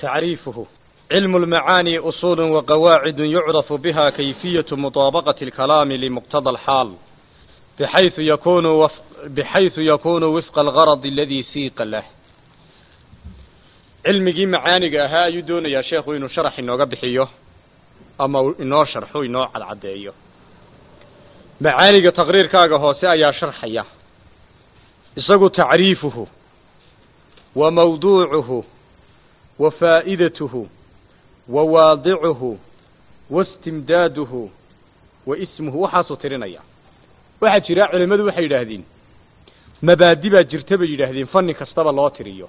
تعريفه علم المعاني أصول وقواعد يعرف بها كيفية مطابقة الكلام لمقتضى الحال بحيث يكون وف... بحيث يكون وفق الغرض الذي سيق له cilmigii macaaniga ahaa ayuu doonayaa sheekhu inuu sharax inooga bixiyo ama inoo sharxo inoo cadcadeeyo macaaniga taqriirkaaga hoose ayaa sharxaya isagu tacriifuhu wa mawduucuhu wa faa'idatuhu wa waadicuhu wa istimdaaduhu wa ismuhu waxaasuu tirinaya waxaa jira culimmadu waxay yidhaahdeen mabaadi baa jirta bay yidhaahdeen fanni kastaba loo tiriyo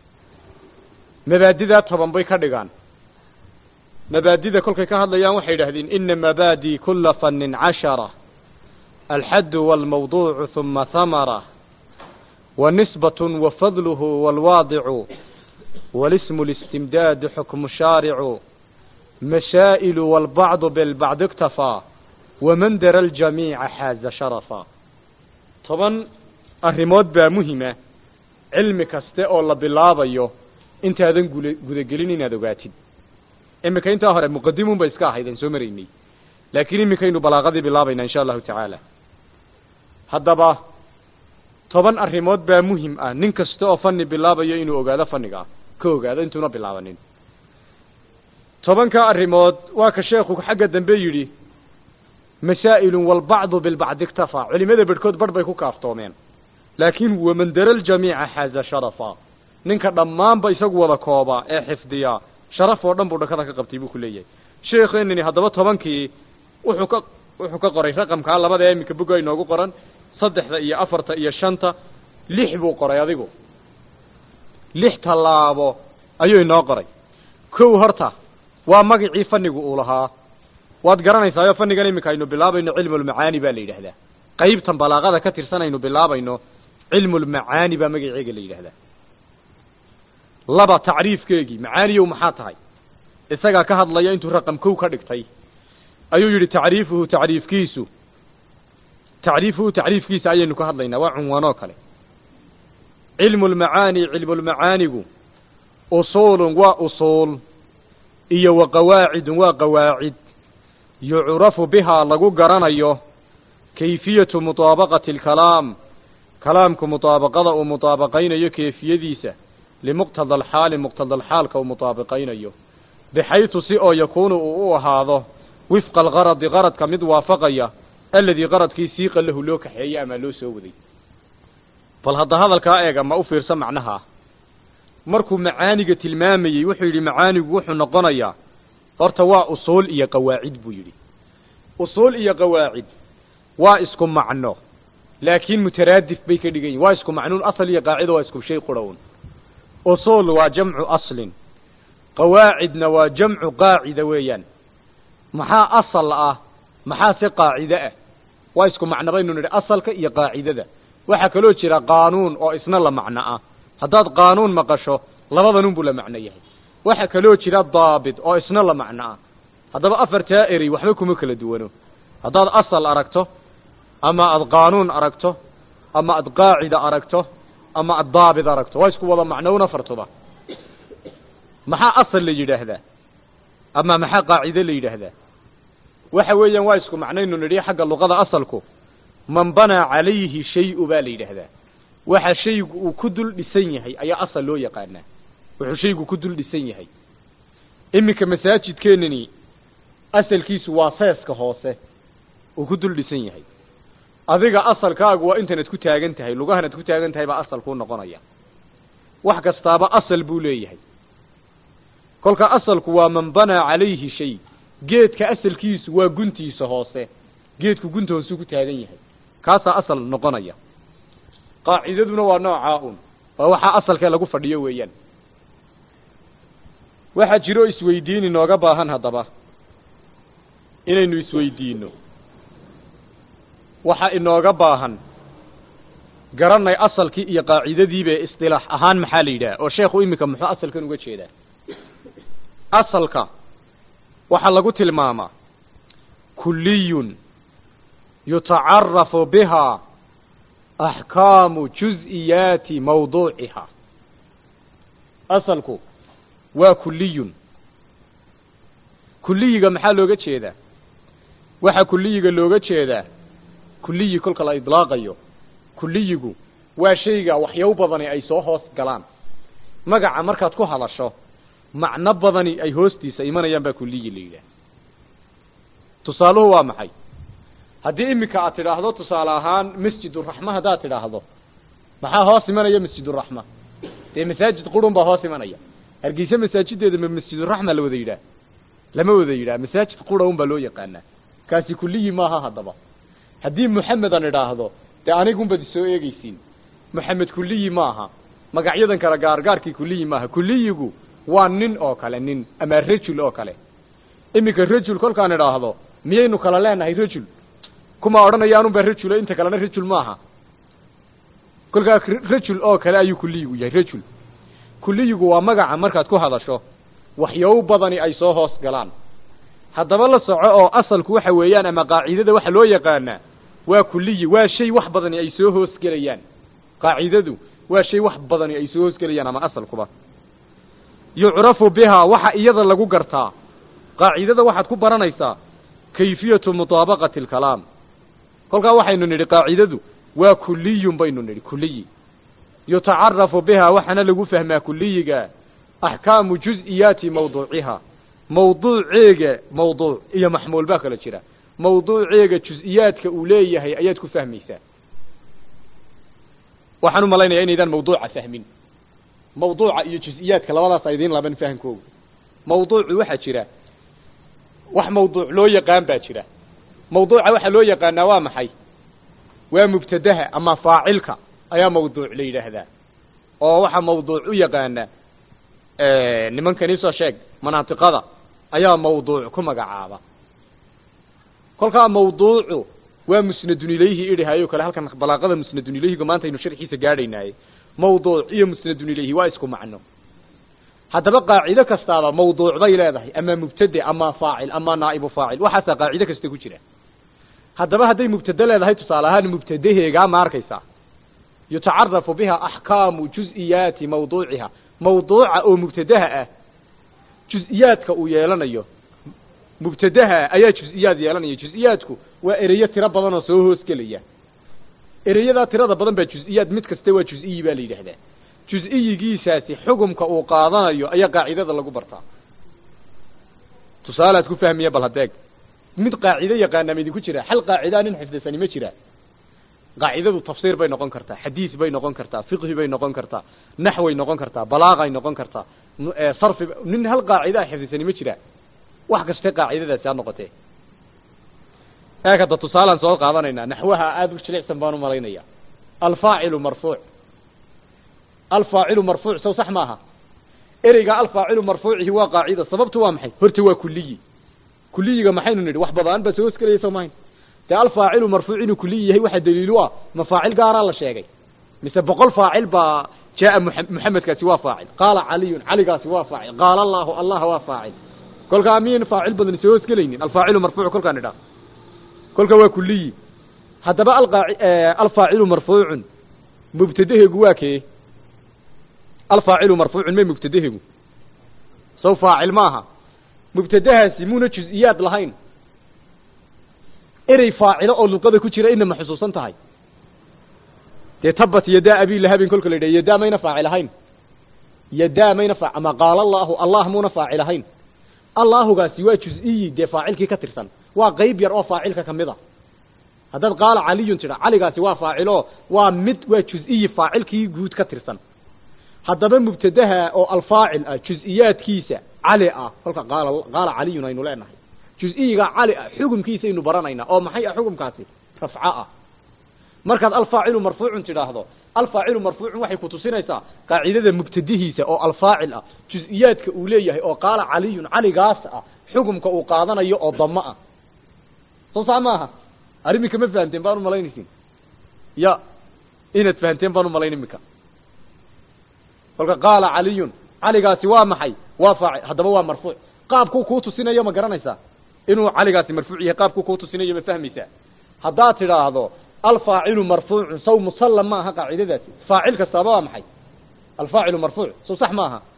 mabaadidaa toban bay ka dhigaan mabaadida kolkay ka hadlayaan waxay yidhahdeen ina mabaadi kula fannin cashara alxaddu waalmawduucu huma hamara wa nisbatun wa fadluhu waalwaadicu walismu listimdaadu xukmu shaaricu mashaa'ilu waalbacdu bilbacdi iktafaa waman dara aljamiica xaaza sharafa toban arrimood baa muhima cilmi kaste oo la bilaabayo intaadan gula gudagelin inaad ogaatid iminka intaa hore muqadimun bay iska ahayd aan soo maraynay laakiin iminkaynu balaaqadii bilaabayna insha allahu tacaala haddaba toban arrimood baa muhim ah nin kasta oo fani bilaabayo inuu ogaado faniga ka ogaado intuuna bilaabanin tobanka arrimood waa ka sheekhu xagga dambe yidhi masaa'ilun walbacdu bilbacdi iktafaa culimada bedhkood barh bay ku kaaftoomeen laakiin waman dara ljamiica xaaza sharafa ninka dhammaanba isagu wada kooba ee xifdiya sharaf oo dhan buu dhakada ka qabtay buu ku leeyahay sheekeenini haddaba tobankii wuxuu ka wuxuu ka qoray raqamkaa labada ee iminka boga inoogu qoran saddexda iyo afarta iyo shanta lix buu qoray adigu lix tallaabo ayuu inoo qoray kow horta waa magacii fanigu uu lahaa waad garanaysaayo fanigan iminka aynu bilaabayno cilmulmacaani baa la yidhaahdaa qaybtan balaaqada ka tirsan aynu bilaabayno cilmulmacaani baa magaceega la yidhahdaa laba tacriifkeegii macaaniyow maxaa tahay isagaa ka hadlaya intuu raqam kow ka dhigtay ayuu yidhi tacriifuhu tacriifkiisu tacriifuhu tacriifkiisa ayaynu ka hadlaynaa waa cunwaanoo kale cilmu lmacaani cilmulmacaanigu usuulun waa usuul iyo wa qawaacidun waa qawaacid yucrafu bihaa lagu garanayo kayfiyatu mutaabaqati alkalaam kalaamku mutaabaqada uu mutaabaqaynayo keefiyadiisa limuqtada alxaali muqtadalxaalka uu mutaabiqaynayo bixaytu si oo yakuunu uu u ahaado wifqa algaradi qaradka mid waafaqaya aladii qaradkii siiqa lahu loo kaxeeyey ama loo soo waday bal hadda hadalkaa eega ma u fiirsa macnaha markuu macaaniga tilmaamayey wuxuu yidhi macaanigu wuxuu noqonayaa horta waa usuul iyo qawaacid buu yidhi usuul iyo qawaacid waa isku macno laakiin mutaraadif bay ka dhigan yihin waa isku macnuun asal iyo qaacida waa isku shay qurhown usuul waa jamcu aslin qawaacidna waa jamcu qaacida weeyaan maxaa asal ah maxaa se qaacide ah waa isku macno baynu nidhi asalka iyo qaacidada waxaa kaloo jira qaanuun oo isna la macno ah haddaad qaanuun maqasho labadanun buu la macno yahay waxaa kaloo jira daabit oo isna la macno ah haddaba afartaa erey waxba kuma kala duwano haddaad asal aragto ama aad qaanuun aragto ama aad qaacida aragto ama aad daabit aragto waa isku wada macnown afartuba maxaa asal la yidhaahdaa ama maxaa qaacide la yidhaahdaa waxa weeyaan waa isku macnaynu nidhi xagga luqada asalku man banaa calayhi shay-u baa la yidhaahdaa waxa shaygu uu ku dul dhisan yahay ayaa asal loo yaqaanaa wuxuu shaygu ku dul dhisan yahay iminka masaajidkeenani asalkiisu waa seeska hoose uu ku dul dhisan yahay adiga asalkaagu waa intanaad ku taagan tahay lugahanaad ku taagan tahay baa asal kuu noqonaya wax kastaaba asal buu leeyahay kolka asalku waa man banaa calayhi shay geedka asalkiisu waa guntiisa hoose geedku gunta hoosuu ku taagan yahay kaasaa asal noqonaya qaacidaduna waa noocaa un waa waxaa asalkee lagu fadhiyo weeyaan waxaa jiro isweydiin inooga baahan haddaba inaynu isweydiino waxaa inooga baahan garanay asalkii iyo qaacidadiibe istilaax ahaan maxaa la yidhaha oo sheekhu iminka muxuu asalkan uga jeedaa asalka waxaa lagu tilmaamaa kuliyun yutacarafu bihaa axkaamu juz-iyaati mawduuciha asalku waa kuliyun kuliyiga maxaa looga jeedaa waxa kuliyiga looga jeedaa kuliyi kolka la idlaaqayo kuliyigu waa shayga waxyaabo badani ay soo hoos galaan magaca markaad ku hadasho macno badani ay hoostiisa imanayaan baa kuliyi la yidhaah tusaaluhu waa maxay haddii iminka aad tidhaahdo tusaale ahaan masjiduraxma haddaad tidhaahdo maxaa hoos imanaya masjiduraxma dee masaajid qurun baa hoos imanaya hargeysa masaajideeda ma masjiduraxma la wada yidhaah lama wada yidhaah masaajid qura un baa loo yaqaanaa kaasi kuliyi maaha haddaba haddii moxamed aan idhaahdo dee anigunbaad isoo eegeysiin moxamed kuliyi maaha magacyadan kale gaargaarkii kuliyi maaha kuliyigu waa nin oo kale nin ama rajul oo kale iminka rajul kolkaan idhaahdo miyaynu kala leenahay rajul kuma odhanaya anun baa rajula inta kalena rajul maaha kolkaa rajul oo kale ayuu kuliyigu yahay rajul kuliyigu waa magaca markaad ku hadasho waxyaabo badani ay soo hoos galaan haddaba la soco oo asalku waxa weeyaan ama qaacidada waxa loo yaqaanaa waa kuliyi waa shay wax badani ay soo hoosgelayaan qaacidadu waa shay wax badani ay soo hoosgelayaan ama asalkuba yucrafu bihaa waxa iyada lagu gartaa qaacidada waxaad ku baranaysaa kayfiyatu mutaabaqati alkalaam kolkaa waxaynu nidhi qaacidadu waa kuliyun baynu nidhi kuliyi yutacarafu bihaa waxaana lagu fahmaa kuliyiga axkaamu juz-iyaati mawduuciha mawduuceega mawduuc iyo maxmuul baa kala jira mawduuceega juz-iyaadka uu leeyahay ayaad ku fahmaysaa waxaan u malaynayaa inaydaan mawduuca fahmin mawduuca iyo juz-iyaadka labadaas a idiin laban fahamkooga mawduucu waxaa jira wax mawduuc loo yaqaan baa jira mawduuca waxaa loo yaqaanaa waa maxay waa mubtadaha ama faacilka ayaa mawduuc la yidhaahdaa oo waxaa mawduuc u yaqaana nimankan isoo sheeg manaatiqada ayaa mawduuc ku magacaaba kolkaa mawduucu waa musnadun ilayhi idhahayo kale halkan balaaqada musnadun ilayhiga maanta aynu sharxiisa gaadhaynaaye mawduuc iyo musnadun ilayhi waa isku macno haddaba qaacido kastaaba mawduuc bay leedahay ama mubtade ama faacil ama naa'ibu faacil waxaasaa qaacido kasta ku jira haddaba hadday mubtade leedahay tusaale ahaan mubtadaheegaa ma arkaysaa yutacarafu biha axkaamu juz-iyaati mawduuciha mawduuca oo mubtadaha ah juz-iyaadka uu yeelanayo mubtadaha ayaa juz-iyaad yeelanaya juz-iyaadku waa ereyo tiro badan oo soo hoosgelaya ereyadaa tirada badan baa juz-iyaad mid kaste waa juz-iyi baa la yidhaahdaa juz-iyigiisaasi xugumka uu qaadanayo ayaa qaacidada lagu bartaa tusaalead ku fahmiya bal hadeeg mid qaacido yaqaana ma idinku jira hal qaacidaa nin xifdisani ma jira qaacidadu tafsiir bay noqon kartaa xadiis bay noqon kartaa fiqhi bay noqon kartaa naxway noqon kartaa balaaqay noqon kartaa sarfi nin hal qaacida xifdisani ma jira wax kaste qaacidadaasi ha noqotee eeg hadda tusaalaan soo qaadanaynaa naxwaha aada u jilicsan baan u malaynaya alfaacilu marfuuc alfaacilu marfuuc sow sax maaha ereyga alfaacilu marfuucihi waa qaacida sababtu waa maxay horta waa kuliyi kuliyiga maxaynu nidhi wax badaan baa soo hosgelaya soo mahayn dee alfaacilu marfuuc inuu kuliyi yahay waxaa daliilu ah ma faacil gaaraa la sheegay mise boqol faacil baa jaa muxamedkaasi waa faacil qaala caliyun caligaasi waa faacil qaala allahu allah waa faacil kolkaa miyan faacil badan soo hosgelaynin alfaacilu marfuuc kolkaan idhaa kolka waa kuliyi haddaba alfaacilu marfuucun mubtadaheegu waa kee alfaacilu marfuucun may mubtadaheegu sow faacil maaha mubtadahaasi muuna juz-iyaad lahayn erey faacilo oo luqada ku jira ina ma xusuusan tahay dee tabat yadaa abi lahabin kolka la yidhaha yadaa mayna faacil ahayn yadaa mayna fa ama qaala allahu allah muuna faacil ahayn allaahugaasi waa juz-iyi dee faacilkii ka tirsan waa qeyb yar oo faacilka kamid a haddaad qaala caliyun tidha caligaasi waa faacilo waa mid waa juz-iyi faacilkii guud ka tirsan haddaba mubtadaha oo alfaacil ah juz-iyaadkiisa cali ah kolka qaala qaala caliyun aynu leenahay juz-iyiga cali ah xukumkiisaynu baranaynaa oo maxay ah xukumkaasi rafco ah markaad alfaacilu marfuucun tidhaahdo alfaacilu marfuucun waxay kutusinaysaa qaacidada mubtadihiisa oo alfaacil ah juz-iyaadka uu leeyahay oo qaala caliyun caligaas ah xukumka uu qaadanayo oo damo ah soo saa maaha arrimika ma fahamteen baan u malaynaysin ya inaad fahamteen baan u malayn imika kolka qaala caliyun caligaasi waa maxay waa faacil haddaba waa marfuuc qaabkuu kuu tusinayo ma garanaysaa inuu caligaasi marfuuc yahay qaabkuu kuu tusinayo ma fahmaysaa haddaad tidhaahdo alfaacilu marfuucun saw musallam ma aha qaacidadaasi faacil kastaaba waa maxay alfaacilu marfuuc sow sax maaha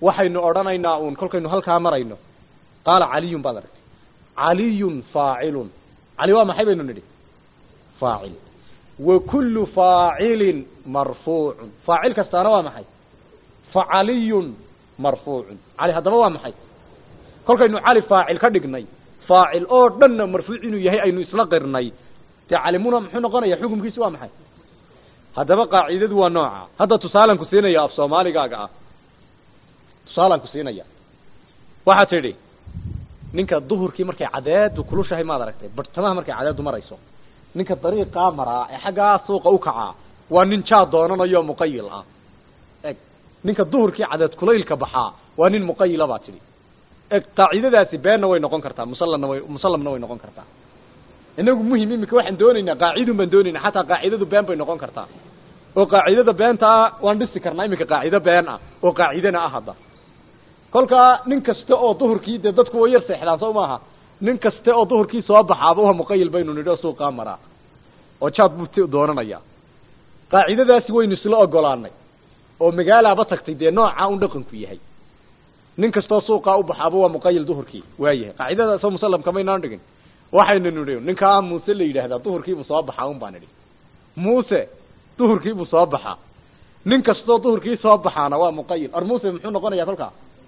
waxaynu odhanaynaa uun kolkaynu halkaa marayno qaala caliyun baad aragtay caliyun faacilun cali waa maxay baynu nidhi faacil wa kullu faacilin marfuucun faacil kastaana waa maxay facaliyun marfuucun cali haddaba waa maxay kolkaynu cali faacil ka dhignay faacil oo dhanna marfuuc inuu yahay aynu isla qirnay dee calimuna muxuu noqonaya xukumkiisi waa maxay haddaba qaacidadu waa nooca hadda tusaalan ku siinaya af soomaaligaaga ah tusaalan ku siinaya waxaa tidhi ninka duhurkii markay cadeedu kulushahay maad aragtay bartamaha markay cadeedu marayso ninka dariiqaa maraa ee xaggaa suuqa u kacaa waa nin jaa doonanayo muqayil ah eg ninka duhurkii cadeed kulaylka baxaa waa nin muqayila baa tidhi eg qaacidadaasi beenna way noqon kartaa musallamna way musallamna way noqon kartaa inagu muhim imika waxaan doonaynaa qaacidun baan doonaynaa xataa qaacidadu been bay noqon kartaa oo qaacidada beentaa waan dhisi karnaa iminka qaacido been ah oo qaacidana ah hadda kolkaa nin kasta oo duhurkii dee dadku way yar seexdaan soo maaha nin kasta oo duhurkii soo baxaaba waa muqayil baynu nidhi oo suuqaa maraa oo jaad buu t doonanayaa qaacidadaasi waynu isla ogolaanay oo magaalaaba tagtay dee noocaa un dhaqanku yahay nin kastoo suuqaa u baxaaba waa muqayil duhurkii waayahay qaacidadaasoo musallamka maynaan dhigin waxaynu nidhi ninkaa muuse la yidhaahdaa duhurkiibuu soo baxaa un baan idhi muuse duhurkiibuu soo baxaa nin kastoo duhurkii soo baxaana waa muqayil ar muuse muxuu noqonaya kolkaa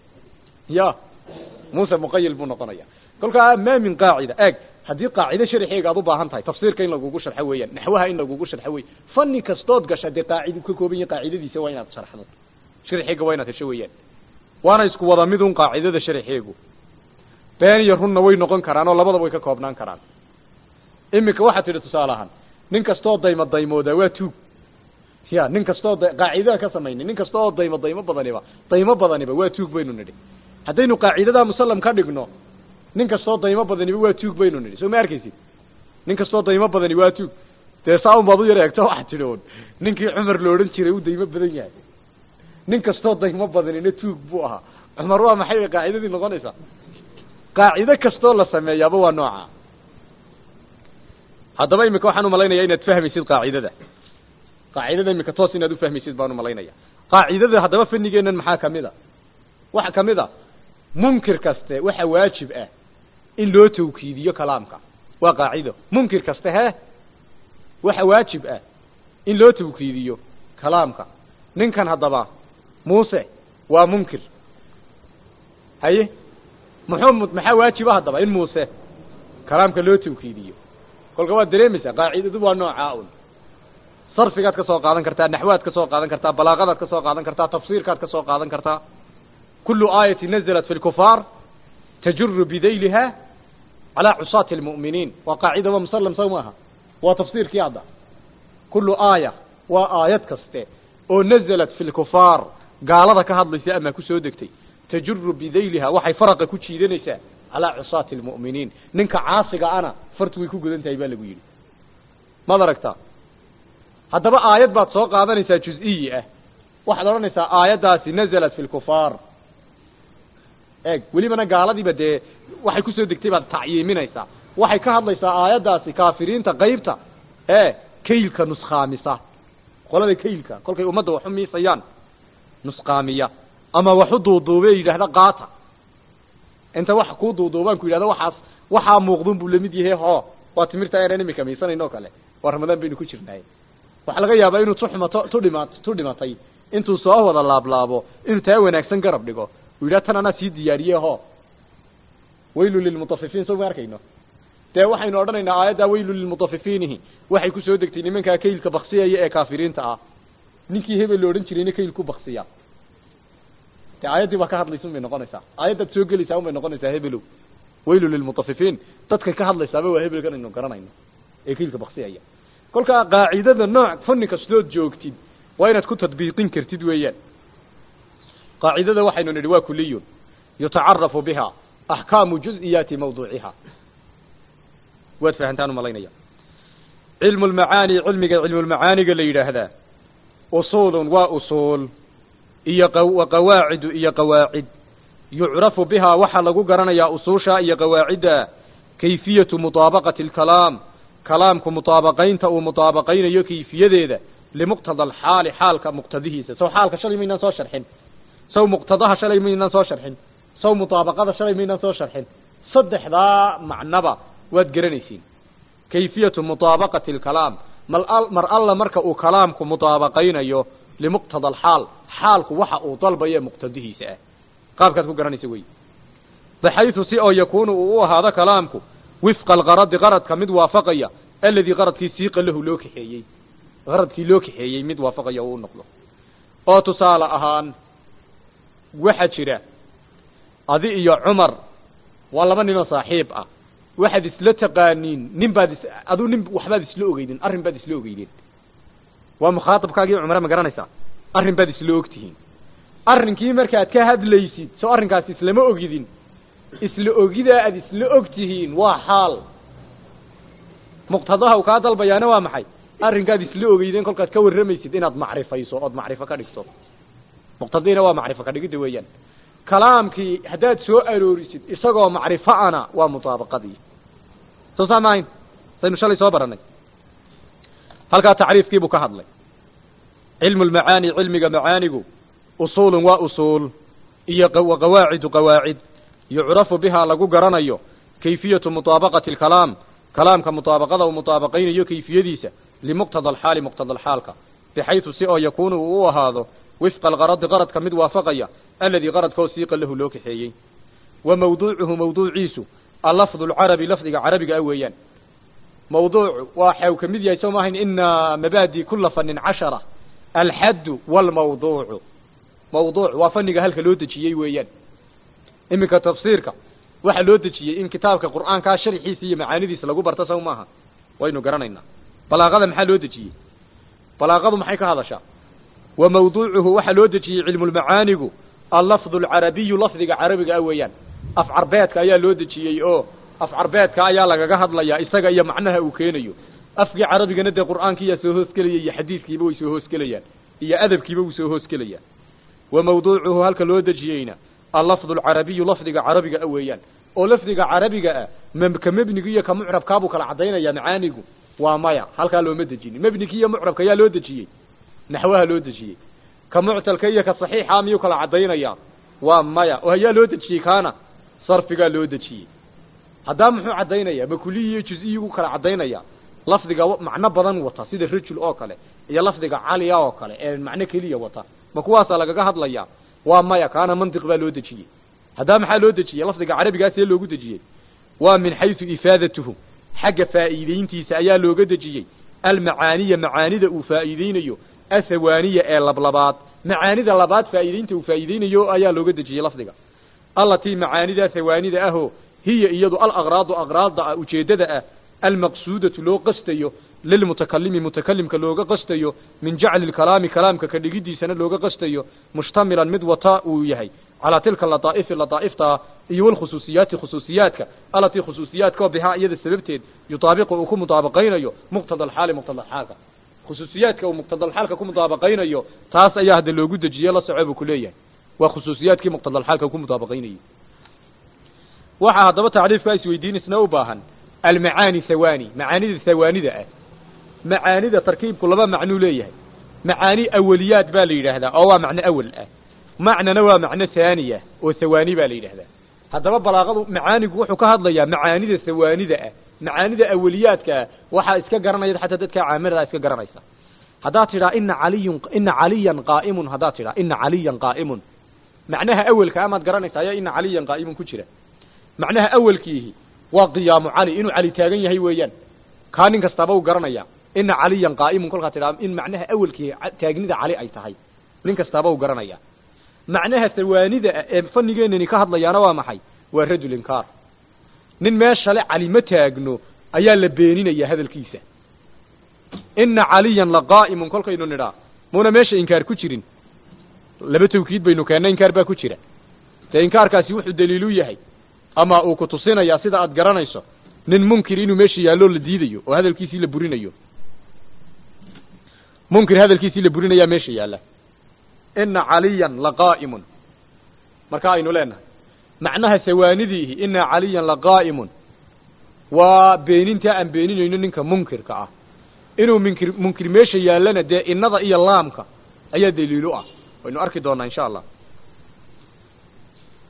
ya muuse muqayil buu noqonaya kolkaa maa min qaacida eeg haddii qaacido sharxeega aad u baahan tahay tafsiirka in lagugu sharxo weeyaan naxwaha in lagugu sharxo wey fani kastood gasha dee qaacid ka kooban yahi qaacidadiisa waa inaad sharxdo sharxeega waa inaad hesho weeyaan waana isku wada mid un qaacidada sharxeegu been iyo runna way noqon karaan oo labadaba way ka koobnaan karaan iminka waxaad tidhi tusaale ahaan nin kastoo daymo daymoodaa waa tuug ya nin kastoo da qaacidada ka samaynay nin kasta oo daymo daymo badaniba daymo badaniba waa tuug baynu nidhi haddaynu qaacidadaa musallam ka dhigno nin kastoo daymo badaniba waa tuug baynu nidhi soo ma arkaysid nin kastoo daymo badani waa tuug dee saa un baad u yar eegto waxaad tidhi un ninkii cumar la odhan jiray uu daymo badan yahay nin kastoo daymo badanina tuug buu ahaa cumar waa maxay bay qaacidadii noqonaysaa qaacido kastoo la sameeyaaba waa nooca haddaba imika waxaan umalaynaya inaad fahmaysid qaacidada qaacidada imika toos inaad ufahmaysid baan umalaynaya qaacidada haddaba fanigeennan maxaa kamid a waxa kamid a munkir kaste waxa waajib ah in loo tawkiidiyo kalaamka waa qaacido munkir kaste he waxa waajib ah in loo tawkiidiyo kalaamka ninkan haddaba muuse waa munkir haye muxuu maxaa waajiba haddaba in muuse kalaamka loo tawkiidiyo kolka waad dareemaysaa qaacidadu waa noocaa un sarfigaad ka soo qaadan kartaa naxwaad ka soo qaadan kartaa balaaqadaad ka soo qaadan kartaa tafsiirkaad ka soo qaadan kartaa kulu aayati nazalat fi lkufaar tajuru bidayliha calaa cusaati almu'miniin waa qaacida waa musallam saw maaha waa tafsiirkii hadda kulu aaya waa aayad kaste oo nazalat fi lkufaar gaalada ka hadlaysa ama kusoo degtay tajuru bidayliha waxay faraqa ku jiidanaysaa calaa cusaati almu'miniin ninka caasiga ana fartu way ku gudan tahay baa lagu yidhi maad aragtaa haddaba aayad baad soo qaadanaysaa juz-iyi ah waxaad odhanaysaa aayaddaasi nazalat fi lkufaar eeg welibana gaaladiiba dee waxay kusoo degtay baad tacyiiminaysaa waxay ka hadlaysaa aayaddaasi kaafiriinta qaybta ee kaylka nuskhaamisa qolada kaylka kolkay ummadda waxu miisayaan nusqaamiya ama waxu duuduube yidhaahda qaata inta wax kuu duuduubaan ku yidhahda waxaas waxaa muuqdun buu lamid yahay ho waa timirta aynan imika miisanayn oo kale waa ramadaan baynu ku jirnaay waxaa laga yaabaa inuu tu xumato tu dhima tu dhimatay intuu soo wada laablaabo inuu taa wanaagsan garab dhigo uu yidhaha tan anaa sii diyaariye ho waylu lilmutafifiin soo ma arkayno dee waxaynu odhanaynaa aayaddaa waylu lilmutafifiinihi waxay kusoo degtay nimankaa kaylka baksiyaya ee kaafiriinta ah ninkii hebel la odhan jirayna kayl ku baksiya dee aayaddii baa ka hadlaysa un bay noqonaysaa aayaddaad soo gelaysaa un bay noqonaysaa hebelow waylu lilmutafifiin dadkay ka hadlaysaaba waa hebelkan aynu garanayno ee kaylka baksiyaya kolkaa qaacidada nooc fanni kastood joogtid waa inaad ku tadbiiqin kartid weeyaan qaacidada waxaynu nidhi waa kuliyun yutacarafu biha axkaamu juz-iyaati mawduuciha waad fahantaan umalaynaya cilmu lmacaani cilmiga cilmulmacaaniga la yidhaahdaa usuulun waa usuul iyo wa qawaacidu iyo qawaacid yucrafu bihaa waxaa lagu garanayaa usuusha iyo qawaacidda kayfiyatu mutaabaqati alkalaam kalaamku mutaabaqaynta uu mutaabaqaynayo kayfiyadeeda limuqtada alxaali xaalka muqtadihiisa sow xaalka shalay maynaan soo sharxin saw muqtadaha shalay maynaan soo sharxin saw mutaabaqada shalay maynaan soo sharxin saddexdaa macnaba waad garanaysiin kayfiyatu mutaabaqati alkalaam mal mar alla marka uu kalaamku mutaabaqaynayo limuqtada alxaal xaalku waxa uu dalbayo muqtadihiisa ah qaabkaad ku garanaysa wey baxaytu si oo yakuunu uu u ahaado kalaamku wifqa alqaradi qaradka mid waafaqaya aladii qaradkii siiqa lahu loo kaxeeyey qaradkii loo kaxeeyey mid waafaqaya uu noqdo oo tusaale ahaan waxaa jira adi iyo cumar waa laba ninoo saaxiib ah waxaad isla taqaaniin nin baad is aduu nin waxbaad isla ogeydeen arrin baad isla ogeydeen waa mukhaatabkaagii cumre ma garanaysaa arrin baad isla ogtihiin arrinkii markaad ka hadlaysid soo arrinkaas islama ogidin isla ogidaa aad isla og tihiin waa xaal muqtadaha uu kaa dalbayaana waa maxay arrinkaad isla ogeydeen kolkaad ka warramaysid inaad macrifayso ood macrifo ka dhigto muqtadiina waa macrifo ka dhigidda weeyaan kalaamkii haddaad soo aroorisid isagoo macrifo ana waa mutaabaqadii soo saa maahayn saynu shalay soo baranay halkaa tacriifkiibuu ka hadlay cilmu lmacaani cilmiga macaanigu usuulun waa usuul iyo wa qawaacidu qawaacid yucrafu bihaa lagu garanayo kayfiyatu mutaabaqati alkalaam kalaamka mutaabaqada uu mutaabaqaynayo kayfiyadiisa limuqtada alxaali muqtada alxaalka bixaytu si oo yakuunu uu u ahaado wifqa alqaradi qaradka mid waafaqaya aladii qaradkoo siiqa lahu loo kaxeeyey wa mawduucuhu mawduuciisu allafdu alcarabi lafdiga carabiga ah weeyaan mawduucu waxau ka mid yahay soo maahayn ina mabaadi kula fanin cashara alxaddu walmawduucu mawduuc waa faniga halka loo dejiyey weeyaan iminka tafsiirka waxaa loo dejiyey in kitaabka qur'aankaa sharxiisa iyo macaanidiisa lagu barto saw maaha waynu garanaynaa balaaqada maxaa loo dejiyey balaaqadu maxay ka hadashaa wa mawduucuhu waxaa loo dejiyey cilmulmacaanigu allafdu alcarabiyu lafdiga carabiga ah weeyaan af carbeedka ayaa loo dejiyey oo af carbeedka ayaa lagaga hadlayaa isaga iyo macnaha uu keenayo afkii carabigana dee qur'aankiiyaa soo hoosgelaya iyo xadiidkiiba way soo hoosgelayaan iyo adabkiiba wuu soo hoosgelayaa wa mawduucuhu halka loo dejiyeyna allafdu alcarabiyu lafdiga carabiga ah weeyaan oo lafdiga carabiga ah m ka mebniga iyo ka mucrabkaabuu kala caddaynaya macaanigu waa maya halkaa looma dejinin mebnigi iyo mucrabka ayaa loo dejiyey naxwaha loo dejiyey ka muctalka iyo ka saxiixa miyuu kala caddaynaya waa maya oo ayaa loo dejiyey kaana sarfigaa loo dejiyey haddaa muxuu caddaynaya ma kuliyi iyo juz-iyigu kala caddaynaya lafdiga macno badan wata sida rajul oo kale iyo lafdiga caliya oo kale ee macno keliya wata ma kuwaasaa lagaga hadlaya waa maya kaana mantiq baa loo dejiyey haddaa maxaa loo dejiyey lafdiga carabigaas ee loogu dejiyey waa min xaysu ifaadatuhu xagga faa'iideyntiisa ayaa looga dejiyey almacaaniya macaanida uu faa'iideynayo athawaaniya ee lablabaad macaanida labaad faa'iideynta uu faa'iideynayo ayaa looga dejiyey lafdiga allatii macaanida thawaanida ahoo hiya iyadu alaqraadu aqraadda ah ujeeddada ah almaqsuudatu loo qastayo lilmutakalimi mutakalimka looga qastayo min jacli lkalaami kalaamka ka dhigidiisana looga qastayo mushtamilan mid wata uu yahay calaa tilka lataa'ifi lataaifta iyo walkhusuusiyaati khusuusiyaadka alatii khusuusiyaadka bihaa iyada sababteed yutaabiqu uu ku mudaabaqaynayo muqtada alxaali muqtada alxaalka khusuusiyaadka uu muqtada alxaalka ku mudaabaqaynayo taas ayaa hadda loogu dejiye la soco buu ku leeyahay waa khusuusiyaadkii muqtada alxaalka ku mudaabaqaynayay waxaa haddaba tacriifkaa isweydiinisna u baahan almacaani thawani macaanida thawaanida ah macaanida tarkiibku laba macnuu leeyahay macaani awaliyaad baa la yidhaahdaa oo waa macno awal ah macnana waa macno haaniya oo thawaani baa la yidhahdaa haddaba balaaqadu macaanigu wuxuu ka hadlayaa macaanida thawaanida ah macaanida awaliyaadka ah waxaa iska garanaya xataa dadka caamiradaa iska garanaysa haddaad tidhaa ina caliyun ina caliyan qaa'imun haddaad tidhaa ina caliyan qaa'imun macnaha awelka amaad garanaysa ayaa ina caliyan qaa'imun ku jira macnaha awelkiihi waa qiyaamu cali inuu cali taagan yahay weeyaan kaa nin kastaaba uu garanaya ina caliyan qaa'imun kolkaa tidhaa in macnaha awelkii taagnida cali ay tahay nin kastaaba uu garanaya macnaha thawaanida ah ee fanigeenani ka hadlayaana waa maxay waa rajul inkaar nin meeshale cali ma taagno ayaa la beeninaya hadalkiisa ina caliyan laqaa'imun kolkaynu nidhaa muuna meesha inkaar ku jirin laba tawkiid baynu keennay inkaar baa ku jira dee inkaarkaasi wuxuu daliilu yahay ama uu ku tusinayaa sida aad garanayso nin munkir inuu meesha yaallo la diidayo oo hadalkiisii la burinayo munkir hadalkiisii la burinayaa meesha yaalla ina caliyan laqaa'imun marka aynu leenahay macnaha sawaanidiihi ina caliyan laqaa'imun waa beenintaa aan beeninayno ninka munkirka ah inuu munkir munkir meesha yaallana dee innada iyo laamka ayaa daliilu ah waynu arki doonaa insha allah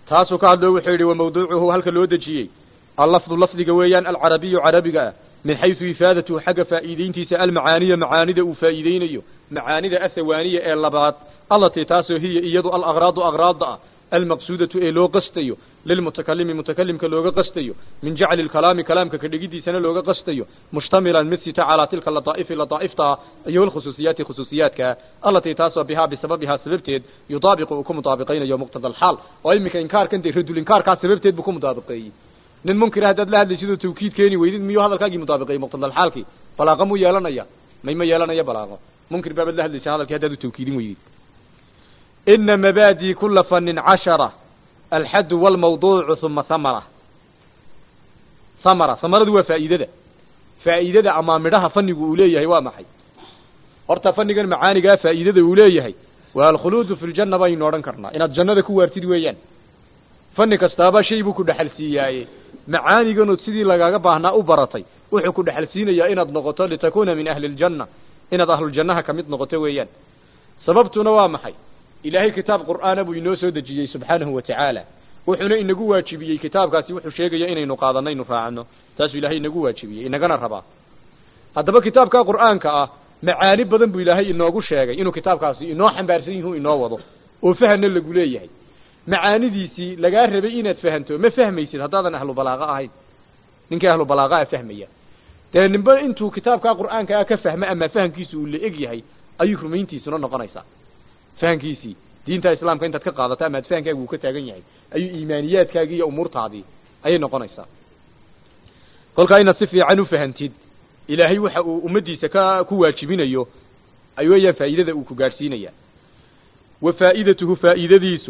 taasuu ka hadlo wuxuu yidhi wamawduucuhu halka loo dejiyey allafdu lafdiga weeyaan alcarabiyu carabiga ah min xaysu ifaadatuhu xagga faa'iideyntiisa almacaaniya macaanida uu faa'iideynayo macaanida ahawaaniya ee labaad allatii taasoo hiya iyadu alaqraadu aqraada ah almaqsuudatu ee loo qastayo lilmutakalimi mutakalimka looga qastayo min jacli lkalaami kalaamka ka dhigidiisana looga qastayo mushtamilan mid sita calaa tilka lataa'ifi lataaifta iyo alkhusuusiyaati khusuusiyaadka allatii taasoo bihaa bisababihaa sababteed yudaabiqu uu ku mutaabiqaynayo muqtada alxaal oo iminka inkaarkan dee radul inkaarkaa sababteed buu ku mutaabiqeeyey nin munkira haddaad la hadlaysid oo tawkiid keeni weydid miyuu hadalkaagii mutaabiqeeyey muqtada alxaalkii balaaqa muu yeelanaya may ma yeelanaya balaaqo munkir baabaad la hadlaysa hadalkii haddaad u tawkiidin weydid ina mabaadii kula fanin cashara alxaddu walmawduucu uma hamara hamara hamaradu waa faa'iidada faa'iidada ama midhaha fanigu uu leeyahay waa maxay horta fanigan macaanigaa faa'iidada uu leeyahay waa alkhuluudu fi ljanna baynu odhan karnaa inaad jannada ku waartid weeyaan fani kastaaba shay buu ku dhexal siiyaaye macaaniganood sidii lagaaga baahnaa u baratay wuxuu ku dhexal siinayaa inaad noqoto litakuuna min ahli ljanna inaad ahluljannaha ka mid noqoto weeyaan sababtuna waa maxay ilaahay kitaab qur'aana buu inoo soo dejiyey subxaanahu wa tacaala wuxuuna inagu waajibiyey kitaabkaasi wuxuu sheegaya inaynu qaadanno inu raacno taasuu ilaahay inagu waajibiyey inagana rabaa haddaba kitaabka qur'aanka ah macaani badan buu ilaahay inoogu sheegay inuu kitaabkaasi inoo xambaarsan yihu inoo wado oo fahanna lagu leeyahay macaanidiisii lagaa rabay inaad fahanto ma fahmaysid haddaadan ahlu balaaqa ahayn ninkii ahlu balaaqaa fahmaya dee nimbe intuu kitaabka qur'aanka ah ka fahmo ama fahamkiisu uu la eg yahay ayuu rumayntiisuna noqonaysaa fahankiisii diinta islaamka intaad ka qaadato ama ad fahankaagu uu ka taagan yahay ayuu iimaaniyaadkaagii iyo umuurtaadii ayay noqonaysaa kolkaa inaad si fiican u fahantid ilaahay waxa uu ummaddiisa ka ku waajibinayo ay weeyaan faa'iidada uu ku gaadhsiinaya wa faa'idatuhu faa'iidadiisu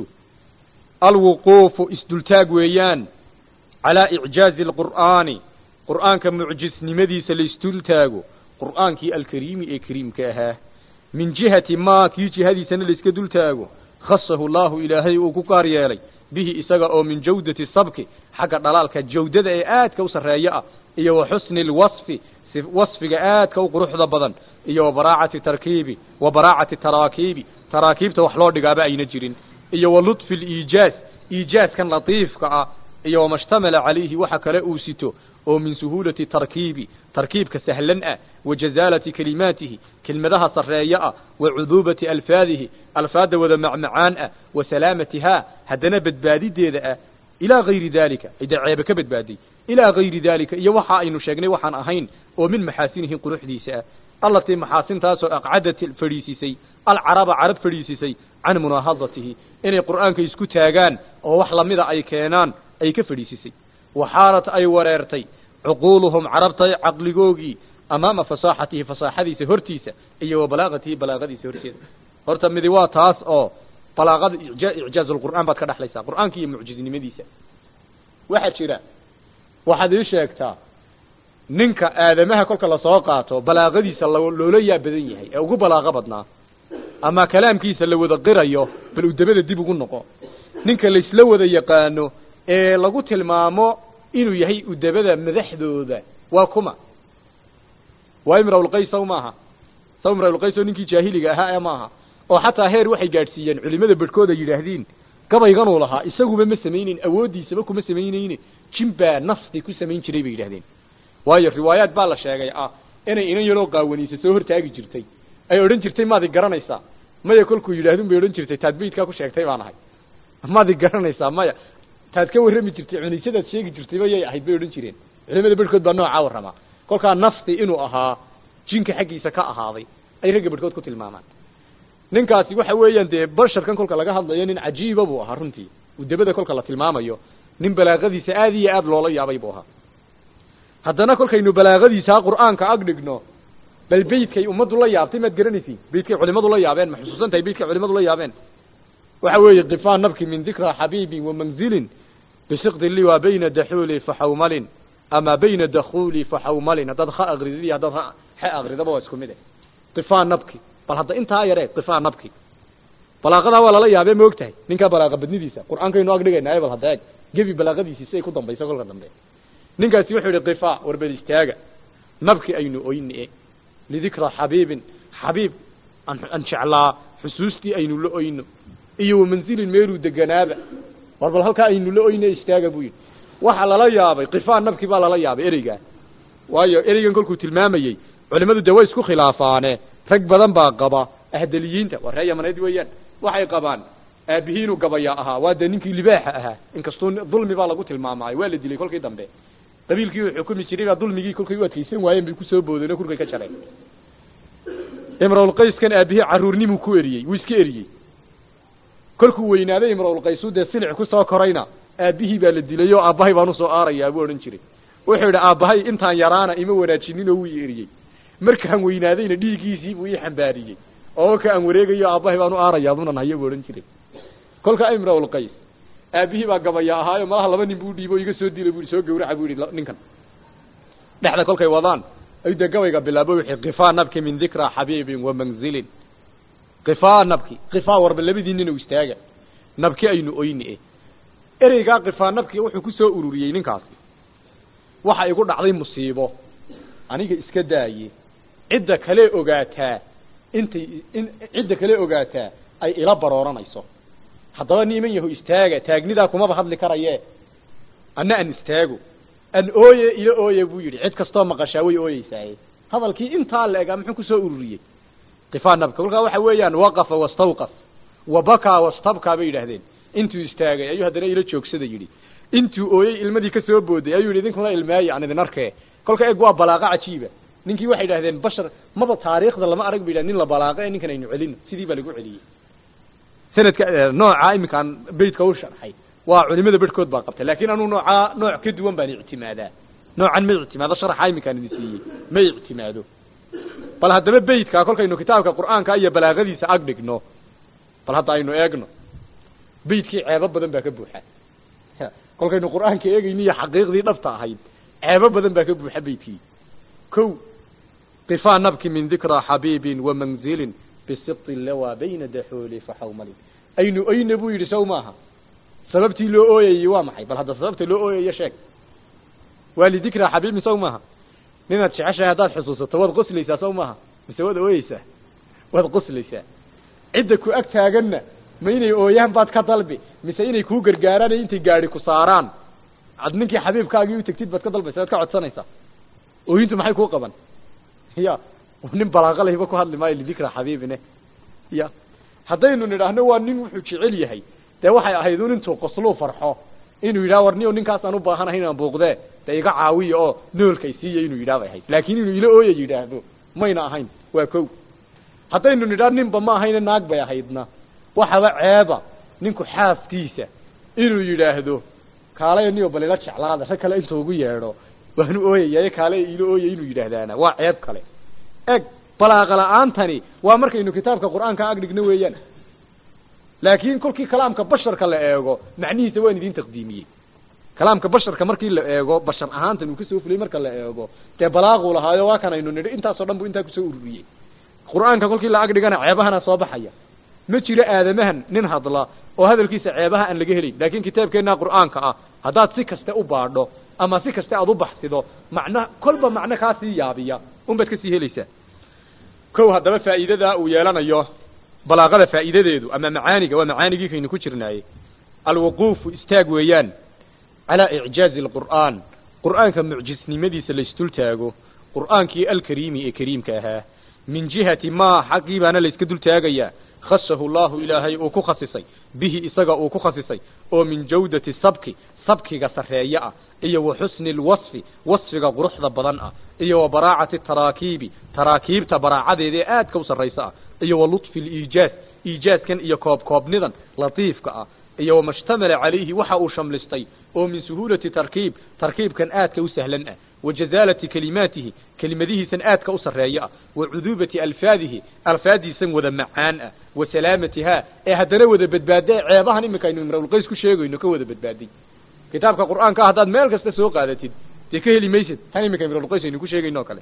alwuquufu isdultaag weeyaan calaa icjaazi alqur'aani qur'aanka mucjisnimadiisa la isdultaago qur'aankii alkariimi ee kariimka ahaa min jihati maa kii jihadiisana laiska dul taago khasahu llahu ilaahay uu ku gaar yeelay bihi isaga oo min jawdati sabki xagga dhalaalka jawdada ee aadka u sarreeyo ah iyo wa xusni lwasfi wasfiga aadka u quruxda badan iyo wa baraacati tarkiibi wa baraacati taraakiibi taraakiibta wax loo dhigaaba ayna jirin iyo wa lutfi liijaaz iijaazkan latiifka ah iyo wama shtamala calayhi waxa kale uu sito oo min suhuulati tarkiibi tarkiibka sahlan ah wa jazaalati kelimaatihi kelmadaha sarreeyo ah wa cuduubati alfaadihi alfaadda wada macmacaan ah wa salaamatihaa haddana badbaadideeda ah ilaa gayri daalika ida ceebe ka badbaaday ilaa gayri daalika iyo waxa aynu sheegnay waxaan ahayn oo min maxaasinihi quruxdiisa ah allatii maxaasintaasoo aqcadat fadhiisisay alcaraba carab fadhiisisay can munaahadatihi inay qur'aanka isku taagaan oo wax lamida ay keenaan ay ka fadhiisisay waxaalat ay wareertay cuquuluhum carabta caqligoogii amaama fasaaxatihi fasaaxadiisa hortiisa iyo wa balaaqatihi balaaqadiisa horteeda horta midi waa taas oo balaaqada icjaaz lqur'aan baad ka dhexlaysaa qur'aanka iyo mucjiznimadiisa waxaa jira waxaad ii sheegtaa ninka aadamaha kolka lasoo qaato balaaqadiisa loola yaa badan yahay ee ugu balaaqo badnaa ama kalaamkiisa la wada qirayo bal udabada dib ugu noqo ninka laisla wada yaqaano ee lagu tilmaamo inuu yahay udabada madaxdooda waa kuma waa imrawlqays saw maaha saw imrawlqays oo ninkii jaahiliga ahaa ee maaha oo xataa heer waxay gaadhsiiyeen culimada bedhkooda yidhaahdiin gabayganuu lahaa isaguba ma samayneyn awooddiisaba kuma samayneyne jimbaa nafsi ku samayn jiray bay yidhahdeen waayo riwaayaad baa la sheegay ah inay inan yaroo qaawaniisa soo hortaagi jirtay ay odhan jirtay maadi garanaysaa maya kolkuu yidhahdun bay odhan jirtay taad beydkaa ku sheegtay baan ahay maadi garanaysaa maya taad ka warrami jirtay cuniisadaad sheegi jirtayba yay ahayd bay odhan jireen culimada bedhkood baa noocaa warramaa kolkaa nafsi inuu ahaa jinka xaggiisa ka ahaaday ay ragga bedhkood ku tilmaamaan ninkaasi waxa weeyaan dee basharkan kolka laga hadlayo nin cajiiba buu ahaa runtii udabada kolka la tilmaamayo nin balaaqadiisa aad iyo aad loola yaabay buu ahaa haddana kolkaynu balaaqadiisaa qur'aanka ag dhigno bal beydkay ummaddu la yaabtay maad garanaysiin beydkay culimadu la yaabeen ma xusuusan tahay beydkay culimadu la yaabeen waxa weeye qifaan nabki min dikra xabiibin wa manzilin bisiqdi liwa bayna daxuuli faxawmalin ama bayna dakhuli faxawmalin haddaad ha akridid iyo haddaad ha xe akridaba waa isku mid eh qifaan nabki bal hadda intaa yaree qifaan nabki balaaqadaa waa lala yaabee ma og tahay ninkaa balaaqa badnidiisa qur'aankaynu ag dhigaynaaye bal hadda eeg gebi balaaqadiisii si ay ku dambayso kolka dambe ninkaasi wuxuu yihi qifaa warbel istaaga nabki aynu oyne lidikra xabiibin xabiib aan jeclaa xusuustii aynu la oyno iyo wamanzilin meeluu deganaaba war bal halkaa aynu la oyne istaaga buu yidhi waxa lala yaabay qifaan nabki baa lala yaabay ereygaa waayo ereygan kolkuu tilmaamayey culimmadu dee way isku khilaafaane rag badan baa qaba ahdaliyiinta waa ree yamaneed weeyaan waxay qabaan aabihii inuu gabayaa ahaa waa dee ninkii libaaxa ahaa inkastuu dulmi baa lagu tilmaamaayo waa la dilay kolkii dambe qabiilkii uu xukumi jiray baa dulmigii kolkay u adkaysan waayeen bay kusoo boodeen oo kurkay ka jareen imrawlqayskan aabihii caruurnimuu ku eriyey wuu iska eriyey kolkuu weynaaday imrawlqaysu dee silic kusoo korayna aabihii baa la dilay oo aabbahay baan usoo aarayaa buu odhan jiray wuxuu yidhi aabbahay intaan yaraana ima wanaajinin oo wuu i eriyey markaan weynaadayna dhiiggiisii buu ii xambaariyey oo ka aan wareegayo aabbahay baan u aarayaa bunan hayo buu odhan jiray kolka imrawlqays aabihii baa gabaya ahaayo malaha laba nin buu dhiibo iga soo dilay bui soo gawraca buu yihi ninkan dhexda kolkay wadaan ayuu dee gabayga bilaabo wixii qifaa nabki min dikraa xabiibin wa manzilin qifaa nabki qifaa warba labadii nin u istaaga nabki aynu oyni e ereygaa qifaa nabki wuxuu ku soo ururiyey ninkaasi waxa igu dhacday musiibo aniga iska daaye cidda kale ogaataa intay in cidda kale ogaataa ay ila barooranayso haddaba niman yahu istaaga taagnidaa kumaba hadli karaye anna an istaago an ooye ila ooye buu yidhi cid kastoo maqashaa way ooyeysaaye hadalkii intaa la egaa muxuu kusoo ururiyey qifaa nabka kolkaa waxa weeyaan waqafa wastawqaf wa bakaa wastabkaa bay yidhaahdeen intuu istaagay ayuu haddana ila joogsada yidhi intuu ooyey ilmadii ka soo booday ayuu yidhi idinkuna ilmaaye aan idin arkee kolka eg waa balaaqa cajiiba ninkii waxay idhahdeen bashar maba taariikhda lama arag ba yidhah nin la balaaqo ee ninkan aynu celino sidii baa lagu celiyey sanadka nooca iminkaan beytka u sharxay waa culimada bedhkood baa qabtay laakiin anuu noocaa nooc ka duwan baan ictimaadaa noocan ma ictimaado sharaxa iminkaan idin siiyey ma ictimaado bal haddaba beytkaa kolkaynu kitaabka qur'aanka iyo balaaqadiisa ag dhigno bal hadda aynu eegno beytkii ceebo badan baa ka buuxa kolkaynu qur'aanka eegayni iyo xaqiiqdii dhabta ahayd ceebo badan baa ka buuxa beytkii ko qifaa nabki min dikraa xabiibin wa manzilin bisibti lawaa bayna daxooli faxawmalin aynu oyna buu yidhi saw maaha sababtii loo ooyayey waa maxay bal hadda sababta loo ooyayo sheeg waa lidikraa xabiibin saw maaha ninaad jeceshahay haddaad xusuusato waad qoslaysaa saw maaha mise waad ooyeysaa waad qoslaysaa cidda ku ag taaganna ma inay ooyaan baad ka dalbi mise inay kuu gargaaraan iyo intay gaadi ku saaraan ad ninkii xabiibkaagii u tegtid baad ka dalbaysa waad ka codsanaysaa ooyintu maxay kuu qaban ya nin balaaqa lahiba ku hadli maayo lidikra xabiibine ya haddaynu nidhaahno waa nin wuxuu jecel yahay dee waxay ahayd un intuu qosluu farxo inuu yidhaha war niyo ninkaas aan u baahanahay inaan buuqdee dee iga caawiya oo noolkay siiya inuu yidhaha bay ahayd laakiin inuu ila ooya yidhaahdo mayna ahayn waa kow haddaynu nidhaah ninba ma ahayne naag bay ahaydna waxaba ceeba ninku xaaskiisa inuu yidhaahdo kaalaya niyo bal ila jeclaada rag kale intuu ugu yeedho waanu ooyayaye kaale ila ooya inuu yidhaahdaana waa ceeb kale eg balaaqa la-aantani waa markaynu kitaabka qur'aanka ag dhigno weeyaan laakiin kolkii kalaamka basharka la eego macnihiisa waan idin taqdiimiyey kalaamka basharka markii la eego bashar ahaantan uu kasoo fulay marka la eego dee balaaquu lahaayo waa kan aynu nidhi intaasoo dhan buu intaa kusoo ururiyey qur'aanka kolkii la ag dhigana ceebahana soo baxaya ma jiro aadamahan nin hadla oo hadalkiisa ceebaha aan laga helayn laakiin kitaabkeenna qur'aanka ah haddaad si kaste u baadho ama si kaste aad u baxsido macna kolba macno kaa sii yaabiya unbaad kasii helaysaa kow haddaba faa'iidadaa uu yeelanayo balaaqada faa'iidadeedu ama macaaniga waa macaanigii kaynu ku jirnaaye alwuquufu istaag weeyaan calaa icjaazi alqur'aan qur'aanka mucjisnimadiisa laysdul taago qur'aankii alkariimi ee kariimka ahaa min jihati maa xaqii baana layska dul taagayaa khasahu llahu ilaahay uu ku khasisay bihi isaga uu ku khasisay oo min jawdati sabki sabkiga sarreeye ah iyo wa xusni lwasfi wasfiga quruxda badan ah iyo wa baraacati taraakiibi taraakiibta baraacadeeda ee aadka u sarraysa ah iyo wa lutfi liijaaz iijaazkan iyo koobkoobnidan latiifka ah iyo wama shtamala calayhi waxa uu shamlistay oo min suhuulati tarkiib tarkiibkan aadka u sahlan ah wa jazaalati kelimaatihi kelimadihiisan aadka u sarreeya ah wa cuduubati alfaadihi alfaadiisan wada macaan ah wa salaamatihaa ee haddana wada badbaada ceebahan iminka aynu imrawlqays ku sheegayno ka wada badbaaday kitaabka qur'aanka ah haddaad meel kasta soo qaadatid dee ka heli maysid tan iminka imrawlqays aynu ku sheegayno o kale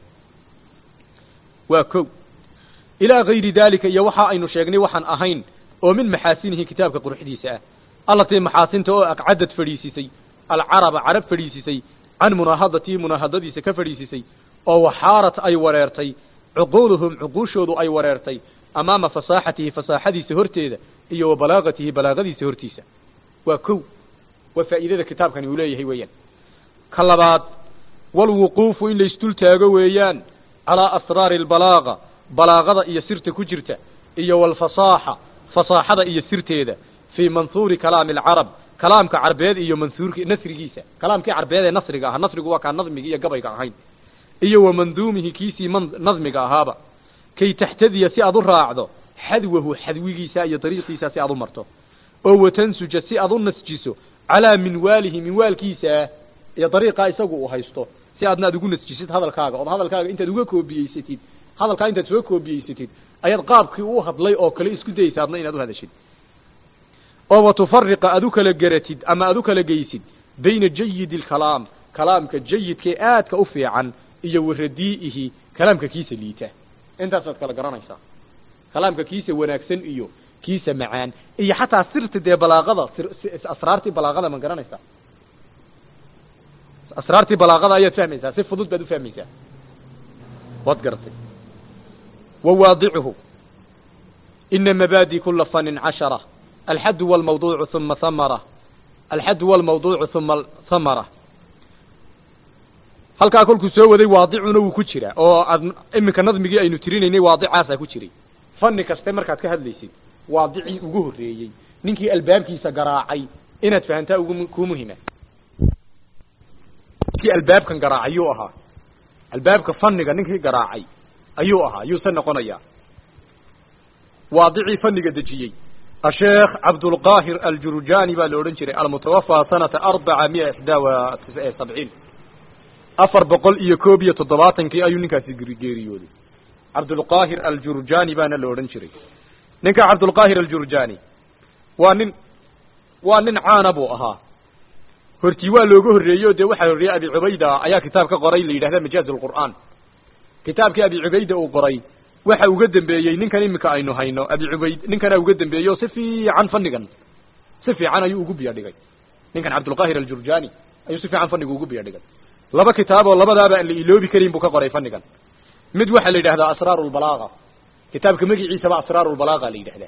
waa ko ilaa gayri dalika iyo waxa aynu sheegnay waxaan ahayn oo min maxaasinihi kitaabka quruxdiisa ah allatii maxaasinta oo aqcadad fadhiisisay alcaraba carab fadhiisisay can munaahadatii munaahadadiisa ka fadhiisisay oo waxaarat ay wareertay cuquuluhum cuquushoodu ay wareertay amaama fasaaxatihi fasaaxadiisa horteeda iyo wa balaagatihi balaagadiisa hortiisa waa kow waa faa'iidada kitaabkani uu leeyahay weeyaan ka labaad walwuquufu in la isdul taago weeyaan calaa asraari albalaaqa balaaqada iyo sirta ku jirta iyo walfasaaxa fasaaxada iyo sirteeda fii manhuuri kalaami alcarab kalaamka carbeed iyo manhuurki nasrigiisa kalaamkii carbeed ee nasriga ahaa nasrigu waa kaan nadmigi iyo gabayga ahayn iyo wa manduumihi kiisii man nadmiga ahaaba kay taxtadiya si aad u raacdo xadwahu xadwigiisa iyo dariiqiisa si aad u marto oo watansuja si aad u nasjiso calaa minwaalihi minwaalkiisa iyo dariiqaa isagu uu haysto si aadna aad ugu nasjisid hadalkaaga ood hadalkaaga intaad uga koobiyeysatid hadalkaa intaad soo koobiyeysatid ayaad qaabkii u hadlay oo kale isku daysa adna inaad u hadashid oo wa tufariqa aad u kala geratid ama aad u kala geysid bayna jayidi alkalaam kalaamka jayidkae aadka u fiican iyo wa radii'ihi kalaamka kiisa liita intaasaad kala garanaysaa kalaamka kiisa wanaagsan iyo kiisa macaan iyo xataa sirta dee balaaqada asraartii balaaqada ma garanaysaa asraartii balaaqada ayaad fahmaysaa si fudud baad u fahmaysaa waad garatay wa waadicuhu ina mabaadi kula fanin cashara alxadu walmawduucu uma hamara alxadu walmawduucu uma hamara halkaa kolkuu soo waday waadicuna wuu ku jiraa oo aad iminka nadmigii aynu tirinaynay waadicaasaa ku jiray fanni kaste markaad ka hadlaysid waadicii ugu horreeyey ninkii albaabkiisa garaacay inaad fahantaa ugu kuu muhima ninkii albaabkan garaacay yuu ahaa albaabka fanniga ninkii garaacay ayuu ahaa yuuse noqonayaa waadicii fanniga dejiyey asheekh cabdulqaahir aljurjani baa la odhan jiray almutawafaa sanata arbaca miya ixdaa wa sabciin afar boqol iyo koob iyo toddobaatankii ayuu ninkaasi geeriyooday cabdulqaahir aljurjani baana la odhan jiray ninka cabdulqaahir aljurjani waa nin waa nin caana buu ahaa hortii waa looga horreeyey o dee waxaa horreeyey abi cubayda ayaa kitaab ka qoray la yidhahda majaaz alqur'aan kitaabkii abi cubayda uu qoray waxa uga dambeeyey ninkan iminka aynu hayno abi cubayd ninkanaa uga dambeeyey oo si fiican fannigan si fiican ayuu ugu biyo dhigay ninkan cabdulqaahir aljurjani ayuu si fiican fanniga ugu biyo dhigay laba kitaab oo labadaaba aan la iloobi karin buu ka qoray fannigan mid waxaa la yidhahdaa asraaru lbalaaga kitaabka magiciisaba asraaru lbalaaga la yidhahdaa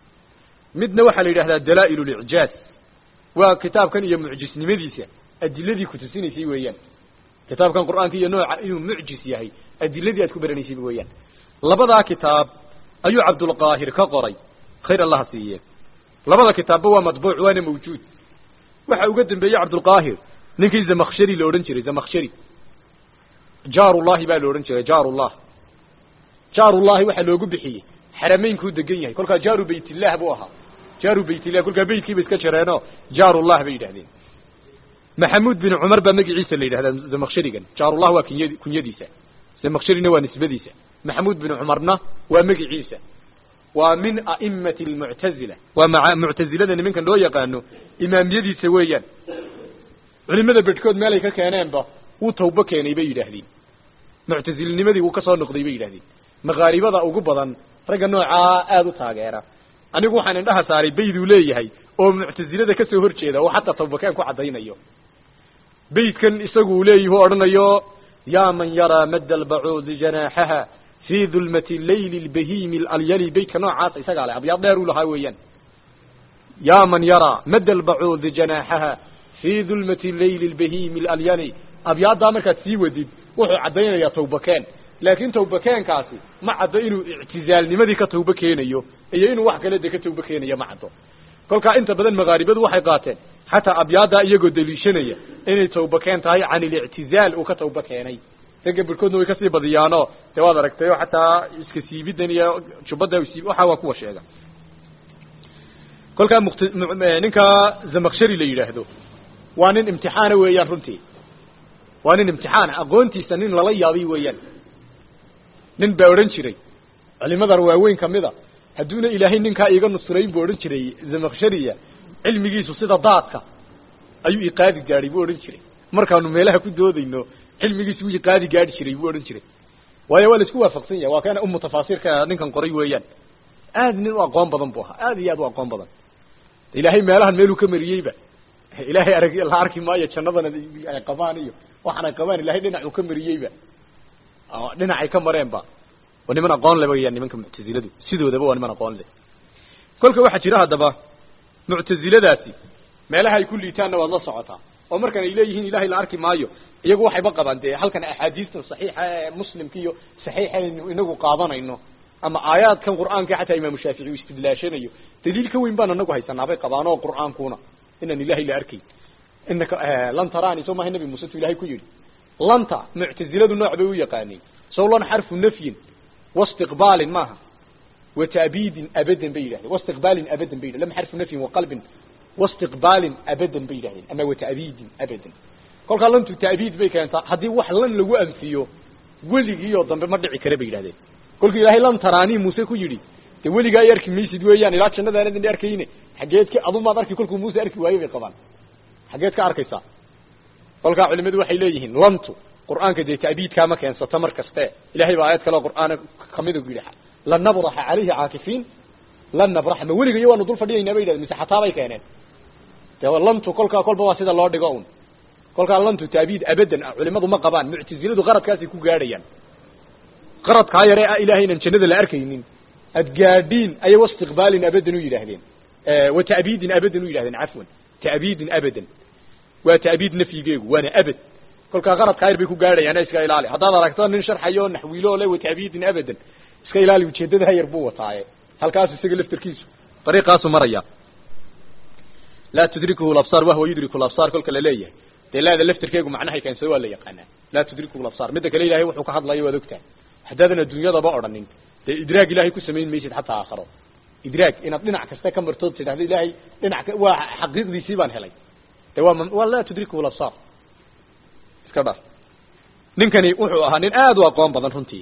midna waxaa la yidhahdaa dalaa'il licjaaz waa kitaabkan iyo mucjisnimadiisa adiladii kutusinaysay weeyaan kitaabkan qur'aanka iyo nooca inuu mucjis yahay adiladii aad ku baranaysay weeyaan labadaa kitaab ayuu cabdulqaahir ka qoray khayr allaha siiye labada kitaabba waa matbuuc waana mawjuud waxa uga dambeeyey cabdulqaahir ninkii zamakshari la odhan jiray zamakshari jaarullahi baa la odhan jiray jaarullah jaarullahi waxaa loogu bixiyey xarameynkuu degan yahay kolkaa jaaru baytillah buu ahaa jaaru baytillah kolkaa beytkiiba iska jareeno jaarullah bay yidhahdeen maxamuud bin cumar baa magiciisa la yidhahdaa zamaksharigan jaarullah waa kunya kunyadiisa zamakshirina waa nisbadiisa maxamuud bin cumarna waa magiciisa waa min a'imati almuctazila waa maa muctazilada nimankan loo yaqaano imaamiyadiisa weeyaan culimada bedhkood meelay ka keeneenba wuu tawbo keenay bay yidhaahdeen muctazilinimadii wuu ka soo noqday bay yidhahdeen makaaribada ugu badan ragga noocaa aada u taageera anigu waxaan indhaha saaray bayduu leeyahay oo muctazilada ka soo horjeeda oo xataa tawbakeen ku caddaynayo baydkan isagu uu leeyahi u odhanayo yaa man yaraa madda albacuudi janaaxaha fii dulmati leyli lbahiimi alyali baydka noocaas isagaa leh abyaad dheer uu lahaa weeyaan yaa man yaraa madda albacuudi janaaxaha fii dulmati leyli lbahiimi alyali abyaaddaa markaad sii wadid wuxuu caddaynayaa tawbakeen laakiin tawbakeenkaasi ma caddo inuu ictizaalnimadii ka tawbo keenayo iyo inuu wax kale de ka tawbo keenayo ma caddo kolkaa inta badan makaaribadu waxay qaateen xataa abyaaddaa iyagoo daliishanaya inay tawbakeen tahay can ilictizaal uu ka tawbo keenay ragga barkoodna way kasii badiyaano dee waad aragtay oo xataa iska siibidan iyo jubbadda siib waxa waa kuwa sheega kolkaa mukt ninka zamakshari la yidhaahdo waa nin imtixaana weeyaan runtii waa nin imtixaana aqoontiisa nin lala yaabay weeyaan nin baa odhan jiray culimadan waaweyn kamida hadduuna ilaahay ninkaa iiga nusrayn buu odhan jiray zamakshariya cilmigiisu sida daadka ayuu iqaadi gaadhay buu odhan jiray markaanu meelaha ku doodayno cilmigiisu wuu iqaadi gaadhi jiray buu odhan jiray waayo waa la isku waafaqsan yahay waa kana umu tafaasiirka ninkan qoray weeyaan aad nin u aqoon badan buu ahaa aad iyo aad u aqoon badan ilaahay meelahan meeluu ka mariyeyba ilaahay arag la arki maayo jannadana ay qabaan iyo waxaan ay qabaan ilahay dhinacuu ka mariyeyba dhinacay ka mareenba waa niman aqoon le weyaan nimanka muctaziladu sidoodaba waa niman aqoon leh kolka waxaa jira haddaba muctaziladaasi meelaha ay ku liitaanna waad la socotaa oo markan ay leeyihiin ilahay la arki maayo iyagu waxayba qabaan dee halkan axaadiistan saxiixa ee muslimka iyo saxiixa aynu inagu qaadanayno ama aayaadkan qur'aanka xataa imaamu shaafici uu istidlaashanayo daliil ka weyn baan anagu haysanaabay qabaan oo qur'aankuna inaan ilahay la arkayn inaka lan taraani soo maaha nabi muuse tu ilahay ku yidhi lanta muctaziladu nooc bay u yaqaanay sow lan xarfu nafyin wastiqbaalin maaha wataabiidin abadan bay yidhahdeen wastiqbaalin abadan bay yidhahdeen lam xarfu nafyin waqalbin wastiqbaalin abadan bay yidhahdeen ama wataabiidin abadan kolkaa lantu taabiid bay keentaa haddii wax lan lagu anfiyo weligiioo dambe ma dhici kare bay yidhahdeen kolkii ilaahay lan taraani muuse ku yidhi dee weligaa ay arki maysid weeyaan ilaa jannadaanadin arkayne xageed ka adumaad arki kolkuu muuse arki waayey bay qabaan xageed ka arkaysaa kolkaa culimadu waxay leeyihiin lantu qur'aanka dee ta'biidkaa ma keensata mar kaste ilahay baa aayad kale oo qur'aana kamida ku yidhi lan nabraxa calayhi caakifiin lan nabraxa ma weligayo waanu dul fadhiyaynaa bay yidhahdeen mise xataa bay keeneen dee lantu kolkaa kolba waa sida loo dhigo un kolkaa lantu taabiid abadan ah culimadu ma qabaan muctaziladu qaradkaasay ku gaadhayaan qaradkaa yare ah ilahay inaan jannada la arkaynin ad gaadhiin ayay wastiqbaalin abadan u yidhaahdeen wa ta'biidin abadan u yidhahdeen cafwan ta'biidin abadan waa ta'biid nafyigeegu waana abad kolkaa qaradkaa yar bay ku gaadhayaan iska ilaali haddaad aragto nin sharxayo naxwiilo le wa ta'biidin abadan iska ilaali ujeedadaa yar buu wataaye halkaas isaga laftarkiisu dariiqaasu maraya laa tudrikuhu labsaar wahwa yudriku labsaar kolka la leeyahay dee laada laftarkeegu macnahay keensada waa la yaqaanaa laa tudrikuhu labsaar midda kale ilahay wuxuu ka hadlayo waad ogtahay haddaadan adduunyadaba odhanin dee idraag ilahay ku samayn maysid xataa aakharo idraag inaad dhinac kasta ka martood tidhahdo ilahay dhinac waa xaqiiqdiisii baan helay de waa waa laa tudrikuhu labsaar iska dhar ninkani wuxuu ahaa nin aad u aqoon badan runtii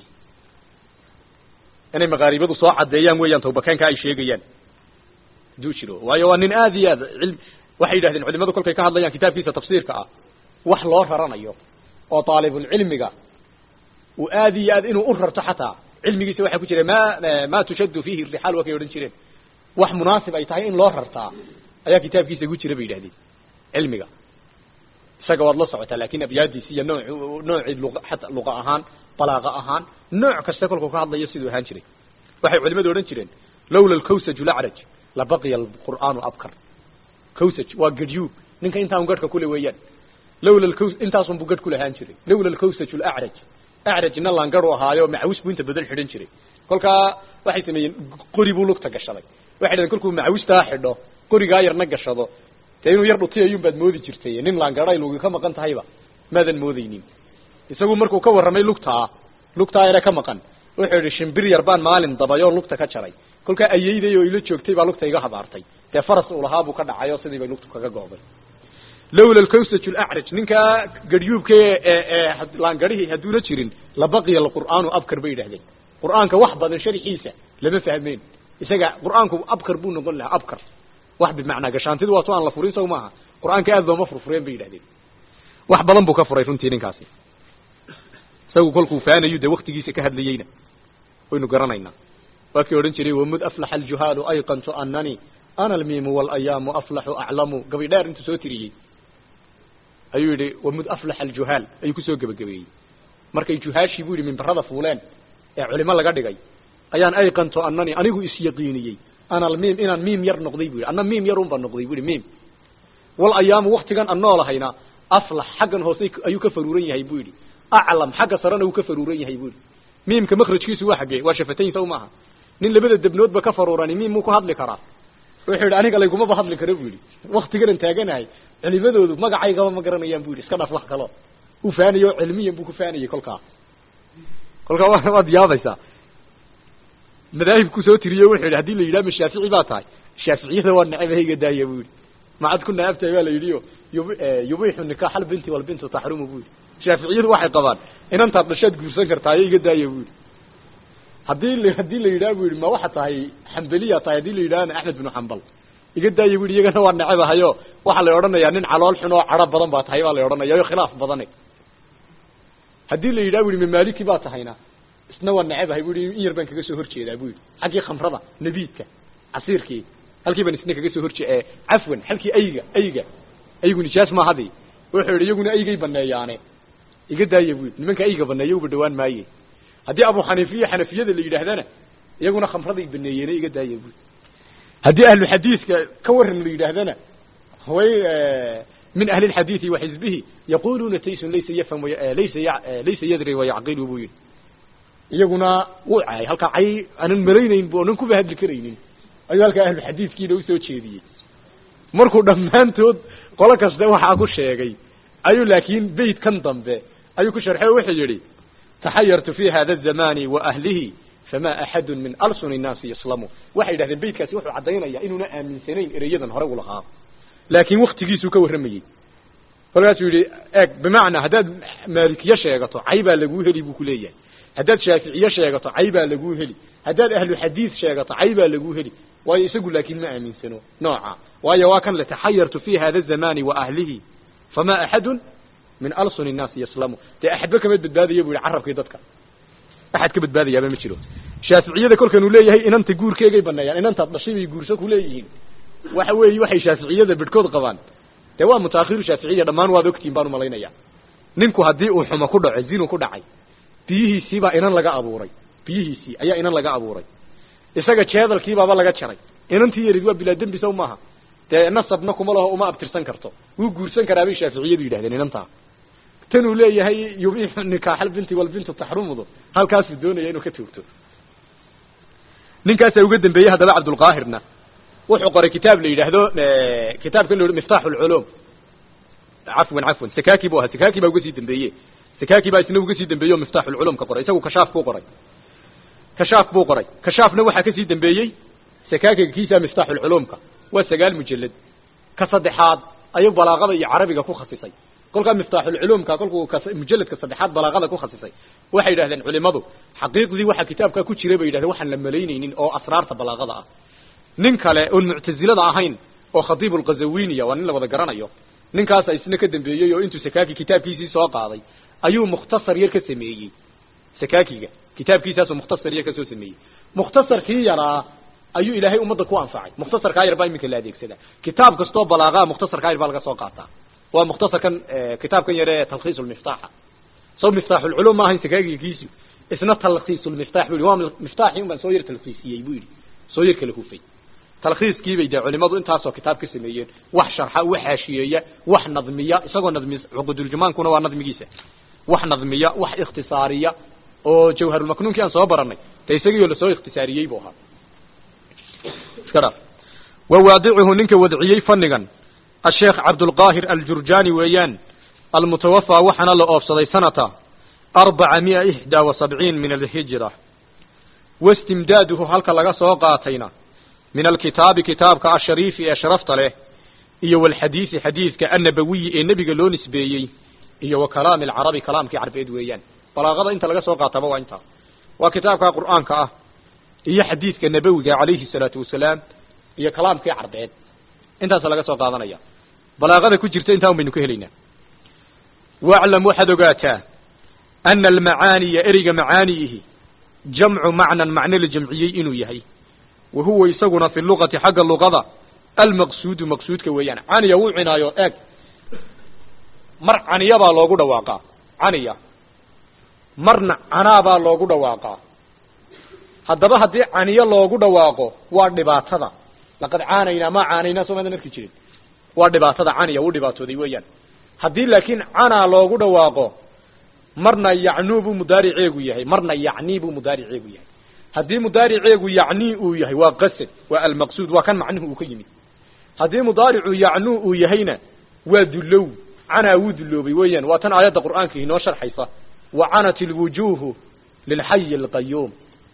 inay maqaaribadu soo caddeeyaan weeyaan tawbakeenka ay sheegayaan haduu jiro waayo waa nin aad iyo aad cilm waxay yidhahdeen culimadu kolkay ka hadlayaan kitaabkiisa tafsiirka ah wax loo raranayo oo taalibulcilmiga uu aad iyo aad inuu u rarto xataa cilmigiisa waxaa ku jira ma ma tushaddu fihi rixaal waa kay odhan jireen wax munaasib ay tahay in loo rartaa ayaa kitaabkiisa ku jira bay yidhahdeen cilmiga isaga waad la socotaa lakin abyaadiisi iyo noo noocii luqa xataa luqa ahaan balaaqa ahaan nooc kasta kolkuu ka hadlayo siduu ahaan jiray waxay culimadu odhan jireen lawla alkawsaju lacraj labaqiya alqur'aanu abkar kawsaj waa gadhyuub ninka intaan gadhka kule weeyaan lawla alkaws intaasun buu gadh ku lahaan jiray lawla alkawsaju lacraj acrajna laangadhu ahaayo macawis buu inta badan xidhan jiray kolkaa waxay sameeyeen qori buu lugta gashaday waxay dhaheen kolkuu macawistaa xidho qorigaa yarna gashado dee inuu yar dhutiyayun baad moodi jirtay nin laangadhay lugi ka maqan tahayba maadan moodaynin isagu markuu ka warramay lugtaa lugtaa yare ka maqan wuxuu yidhi shimbir yar baan maalin dabayoo lugta ka jaray kolkaa ayeyday oo ila joogtay baa lugta iga habaartay dee faras uu lahaa buu ka dhacay oo sidii bay lugtu kaga go'day lawla alkawsaj lacraj ninkaa gadhyuubka ee laangadhihii hadduuna jirin labaqiya alqur'aanu abkar bay yidhahdeen qur'aanka wax badan sharxiisa lama fahmeen isaga qur'aanku abkar buu noqon lahaa abkar wax bimacnaa gashaantidu waato aan la furin saw maaha qur'aanka aad looma furfureen bay yidhahdeen wax badan buu ka furay runtii ninkaasi isagu kolkuu faanayu dee waktigiisa ka hadlayeyna waynu garanaynaa waa kii odhan jiray wamud aflaxa aljuhaalu ayqantu anani ana almiimu walayaamu aflaxu aclamu gabi dheer intuu soo tiriyey ayuu yidhi wamud aflaxa aljuhaal ayuu kusoo gebagabeeyey markay juhaashii buu yidhi mimbarada fuuleen ee culimo laga dhigay ayaan ayqantu anani anigu isyaqiiniyey ana almiim inaan miim yar noqday bu yidhi anna miim yar unbaa noqday bu yidhi miim wal ayaamu waktigan aan noolahayna aflax xaggan hoose ayuu ka faruuran yahay buu yidhi aclam xagga sarena wuu ka faruuran yahay buu yidhi miimka makrajkiisu waa xaggee waa shafatayn saw maaha nin labada debnoodba ka faruurani miim muu ku hadli karaa wuxuu yidhi aniga laygumaba hadli karo bu yidhi waktiganan taaganahay culimadoodu magacaygaba ma garanayaan bu yidhi iska dhaf wax kalo uu faanayo cilmiyan buu ku faanayay kolkaa kolkaa wa waad yaabaysaa madaahibku soo tiriyo wuxuu yidhi hadii la yidhaha ma shaafici baa tahay shaaficiyada waa necabahayga daaya bu yidhi macad ku naabtahay baa la yidhi o yub yubixu nikaax albinti walbintu taxrumu bu yidhi shaaficiyadu waxay qabaan inantaad dhashaad guursan kartaayo iga daaya bu yidhi haddii l haddii la yidhaha bu yidhi ma waxa tahay xambeliya tahay haddii la yidhahana axmed binu xambal iga daaya bu yidhi iyagana waa necabahayo waxaa la odhanayaa nin calool xun oo cadho badan baa tahay baa la odhanaya o khilaaf badane haddii la yidhaha bu yidhi mamaaliki baa tahayna isna waa necabahay bu yidhi in yar baan kaga soo horjeedaa bu yidhi xaggii khamrada nabiidka casiirkii halkii baan isna kaga soo horjee cafwan halkii ayga ayga aygu nijaas maahadi wuxuu yidhi iyaguna aygay baneeyaane iga daaya bu yidhi nimanka ayga baneeya uba dhawaan maaye haddii abu xaniifiya xanafiyada la yidhaahdana iyaguna khamraday baneeyeene iga daaya bu haddii ahlu xadiiska ka waran la yidhaahdana way min ahli lxadiidi wa xizbihi yaquluuna taysun laysa yafham laysa laysa yadri wayacqilu buu yidhi iyaguna wuu caayay halkaa cay aanan malaynayn bu onan kuba hadli karaynin ayuu halkaa ahluxadiidkiina usoo jeediyey markuu dhammaantood qolo kasta waxaa ku sheegay ayuu laakiin beyt kan dambe ayuu ku sharxay oo wuxuu yidhi taxayartu fi hada azamani wa ahlihi fama axadu min alsuni nnaasi yaslamu waxay yidhahdeen beytkaasi wuxuu caddaynaya inuuna aaminsanayn ereyadan hore u lahaa laakiin waktigiisuu ka warramayey kolkaasuu yidhi eeg bimacnaa haddaad maalikiye sheegato cay baa laguu heli buu ku leeyahay haddaad shaaficiye sheegato cay baa laguu heli haddaad ahlu xadiid sheegato cay baa laguu heli waayo isagu laakiin ma aaminsano nooca waayo waa kan le taxayartu fi hada azamani wa ahlihi fama axadun min alsuni nnaasi yaslamu dee axadba kama badbaadaya bu yihi carabkii dadka axad ka badbaadayaaba ma jiro shaaficiyada kolkanuu leeyahay inanta guurkeegay baneeyaan inantaad dhashay bay guurso ku leeyihiin waxa weeye waxay shaaficiyada bedhkood qabaan dee waa mutaakhiru shaaficiya dhammaan waad ogtiin baan umalaynaya ninku haddii uu xumo ku dhaco zinu ku dhacay biyihiisiibaa inan laga abuuray biyihiisii ayaa inan laga abuuray isaga jeedalkiibaaba laga jaray inantii yarid waa bilaa dembi sow maaha dee nasabna kuma laho uma abtirsan karto wuu guursan karaa bay shaaficiyadu yidhahdeen inantaa tanuu leeyahay yubixu nikaaxal binti walbintu taxrumudu halkaasuu doonaya inuu ka toogto ninkaasaa uga dambeeyey haddaba cabdulqaahirna wuxuu qoray kitaab la yidhaahdo kitaabkan la miftaaxu lculuum cafwan cafwan sakaki bu ahaa sakaki baa uga sii dambeeye sakaki baa isna uga sii dambeeye o miftaaxu lculuum ka qoray isagu kashaaf buu qoray kashaaf buu qoray kashaafna waxaa kasii dambeeyey sakakiga kiisa miftaaxu lculuumka waa sagaal mujalad ka saddexaad ayuu balaaqada iyo carabiga ku khasisay kolkaa miftaaxulculuumka kolkuu mujaladka saddexaad balaaqada ku khasisay waxay yidhahdeen culimadu xaqiiqdii waxaa kitaabkaa ku jira bay yidhahdeen waxaan la malaynaynin oo asraarta balaaqada ah nin kale oon muctazilada ahayn oo khatiib lkazawiniya waa nin la wada garanayo ninkaasa isna ka dambeeyey oo intuu sakaki kitaabkiisii soo qaaday ayuu mukhtasar yar ka sameeyey sakakiga kitaabkiisaasuu mukhtasar yar kasoo sameeyey mukhtasarkii yaraa ayuu ilaahay ummadda ku anfacay mukhtasarkaa yar baa iminka la adeegsada kitaab kastoo balaaqaa mukhtasarkaa yar baa laga soo qaataa waa mukhtasarkan kitaabkan yare talkhiis lmiftaaxa saw miftaaxulculuum ma ahayn sakaagigiisu isna talkhiis lmiftaax bu yihi waa miftaaxii un baan soo yar talkhiisiyey bu yidhi soo yar kala hufay talkhiiskiibay dee culimadu intaasoo kitaab ka sameeyeen wax sharxa wax haashiyeeya wax nadmiya isagoo nadmi cuquduljamaankuna waa nadmigiisa wax nadmiya wax ikhtisaariya oo jawharulmaknuunkii aan soo baranay de isagiioo lasoo ikhtisaariyey buu ahaa iska dhaaf wa waadicuhu ninka wadciyey fannigan asheekh cabdulqaahir aljurjani weeyaan almutawafaa waxaana la oobsaday sanata arbaca mia ixdaa wa sabciin min alhijra waistimdaaduhu halka laga soo qaatayna min alkitaabi kitaabka ashariifi ee sharafta leh iyo walxadiisi xadiidka annabawiyi ee nebiga loo nisbeeyey iyo wa kalaami alcarabi kalaamkii carbeed weeyaan balaaqada inta laga soo qaataba waa intaa waa kitaabka qur'aanka ah iyo xadiidka nabawiga calayhi salaatu wasalaam iyo kalaamkii carbeed intaasa laga soo qaadanaya balaaqada ku jirta intaa un baynu ka helaynaa waclam waxaad ogaataa ana almacaaniya ereyga macaaniyihi jamcu macnan macno la jamciyey inuu yahay wa huwa isaguna fi luqati xagga luqada almaqsuudu maqsuudka weeyaan caniya wuu cinaayo eeg mar caniya baa loogu dhawaaqaa caniya marna canaa baa loogu dhawaaqaa haddaba haddii caniyo loogu dhawaaqo waa dhibaatada laqad caanaynaa maa caanaynaa soo maadan arki jirin waa dhibaatada caniya wuu dhibaatooday weeyaan haddii laakiin canaa loogu dhawaaqo marna yacnuu buu mudaariceegu yahay marna yacnii buu mudaariceegu yahay haddii mudaariceegu yacnii uu yahay waa qasad waa almaqsuud waa kan macnuhu uu ka yimid haddii mudaaricu yacnuu uu yahayna waa dullow canaa wuu dulloobay weeyaan waa tan aayadda qur'aanka inoo sharxaysa wa canat ilwujuuhu lilxayi alqayuum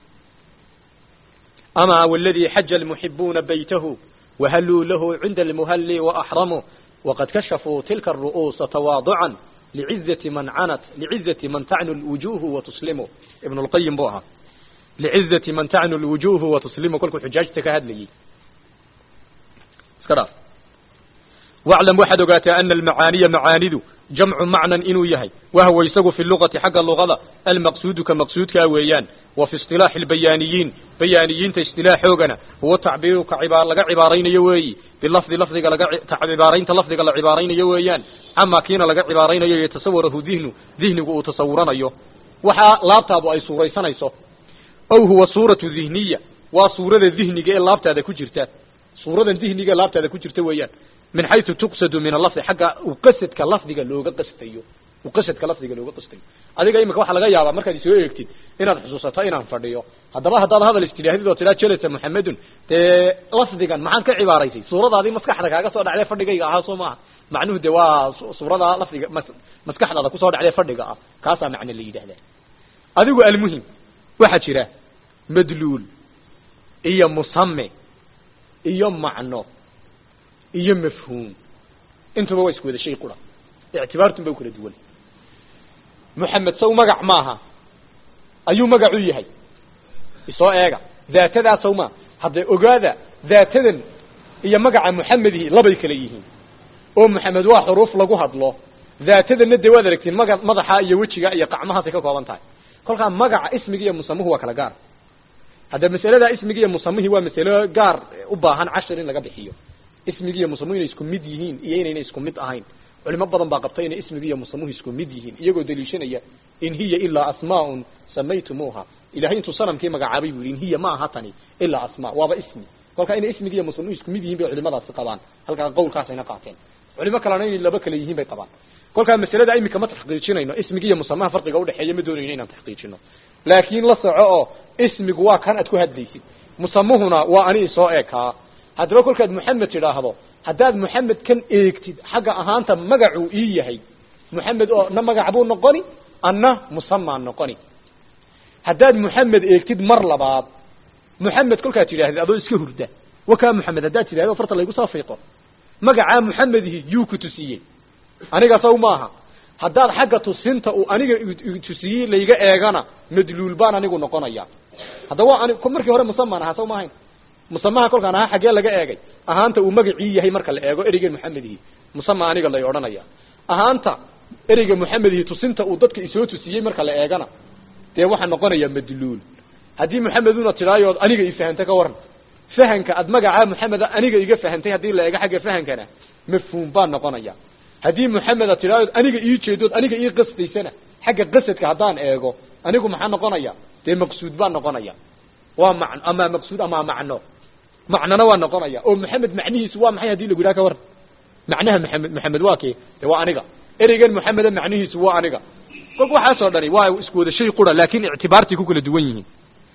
ama waladii xaja almuxibuuna baytahu wahalluu lahu cinda almuhalli waaxramuu waqad kashafuu tilka aru'uusa tawaaducan licizati man canat licizati man tacnu lwujuuhu watuslimu ibnu lqayim buu ahaa licizati man tacnu lwujuuhu watuslimu kolkuu xujaajta ka hadlayey iska dhaaf waclam waxaad ogaataa ana almacaaniya macaanidu jamcu macnan inuu yahay wahwa isagu fi luqati xagga luqada almaqsuudu ka maqsuudkaa weeyaan wa fi isilaaxi albayaaniyiin bayaaniyiinta istilaaxoogana huwa tacbiiru ka ciba laga cibaaraynayo weeyi bilafdi lafdiga laga cibaaraynta lafdiga la cibaaraynayo weeyaan ama kiina laga cibaaraynayo yatasawarahu dihnu dihnigu uu tasawuranayo waxaa laabtaadu ay suuraysanayso ow huwa suuratu dihniya waa suurada dihniga ee laabtaada ku jirta suuradan dihniga ee laabtaada ku jirta weeyaan min xaysu tuqsadu min alafdi xagga uu qasadka lafdiga looga qastayo uu qasadka lafdiga looga qastayo adiga imika waxaa laga yaabaa markaad isoo eegtid inaad xusuusato inaan fadhiyo haddaba haddaad hadal istidhaahdid oo tiraa jelasa muxamedun dee lafdigan maxaad ka cibaaraysay suuradaadii maskaxda kaaga soo dhacday fadhigayga ahaa soo maaha macnuhu de waa suurada lafdiga maskaxdaada kusoo dhacday fadhiga ah kaasaa macne la yidhahdaa adigu almuhim waxaa jira madluul iyo musame iyo macno iyo mafhuum intuba waa isku wada shay qura ictibaartun ba u kala duwan moxamed saw magac maaha ayuu magac u yahay isoo eega daatadaa saw maa hadda ogaada daatadan iyo magaca moxamedihi labay kala yihiin oo moxamed waa xuruuf lagu hadlo daatadanna dee waad aragtiin maga madaxa iyo wejiga iyo qacmahaasay ka kooban tahay kolkaa magaca ismiga iyo musamuhu waa kala gaar hadda masalada ismigi iyo musamihii waa masalo gaar u baahan cashir in laga bixiyo ismigi iyo musamuhu inay isku mid yihiin iyo inayna isku mid ahayn culimo badan baa qabta inay ismigi iyo musamuhu isku mid yihiin iyagoo daliishanaya in hiya ilaa asmaaun samaytumuuha ilahay intuu sanamkii magacaabay buu yidhi in hiya ma aha tani ilaa asmaa waaba ismi kolkaa inay ismigi iyo musamuhu isku mid yihiin bay culimadaasi qabaan halkaa qawlkaasayna qaateen culimo kalena inay laba kale yihiin bay qabaan kolkaa masalada imika ma taxqiijinayno ismigi iyo musamaha farqiga udhexeeya ma doonayno inaan taxqiijino laakiin la soco oo ismigu waa kan aad ku hadlaysid musamuhuna waa ani isoo eekaa haddaba kolkaad moxamed tidhaahdo haddaad moxamed kan eegtid xagga ahaanta magacuu ii yahay moxamed oo na magac buu noqoni anna musamaan noqoni haddaad moxamed eegtid mar labaad moxamed kolkaad tidhahdid adoo iska hurda wakaa moxamed haddaad tidhahdo farta laygu soo fiiqo magacaa moxamedihi yuu ku tusiyey aniga saw maaha haddaad xagga tusinta uu aniga tusiyey layga eegana madluul baan anigu noqonaya hadda waa ani markii hore musamaan ahaa saw ma ahayn musamaha kolkaan ahaa xaggee laga eegay ahaanta uu magacii yahay marka la eego ereygan moxamedihi musama aniga lay odhanaya ahaanta ereyga moxamedihi tusinta uu dadka isoo tusiyey marka la eegana dee waxaa noqonaya madluul haddii moxameduna tidhaayood aniga i fahanta ka waran fahanka ad magacaa moxameda aniga iga fahantay haddii la eego xagga fahankana mafhuum baan noqonaya haddii moxameda tidhaayood aniga ii jeedood aniga ii qastaysana xagga qasadka haddaan eego anigu maxaa noqonaya dee maqsuud baan noqonaya waa man ama maqsuud ama macno macnona waa noqonaya oo moxamed macnihiisu waa maxay hadii lagu yidhaha ka waran macnaha maxamed maxamed waa kee de waa aniga ereygan moxameda macnihiisu waa aniga kolka waxaasoo dhani waa isku wada shay qura laakin ictibaartay ku kala duwan yihiin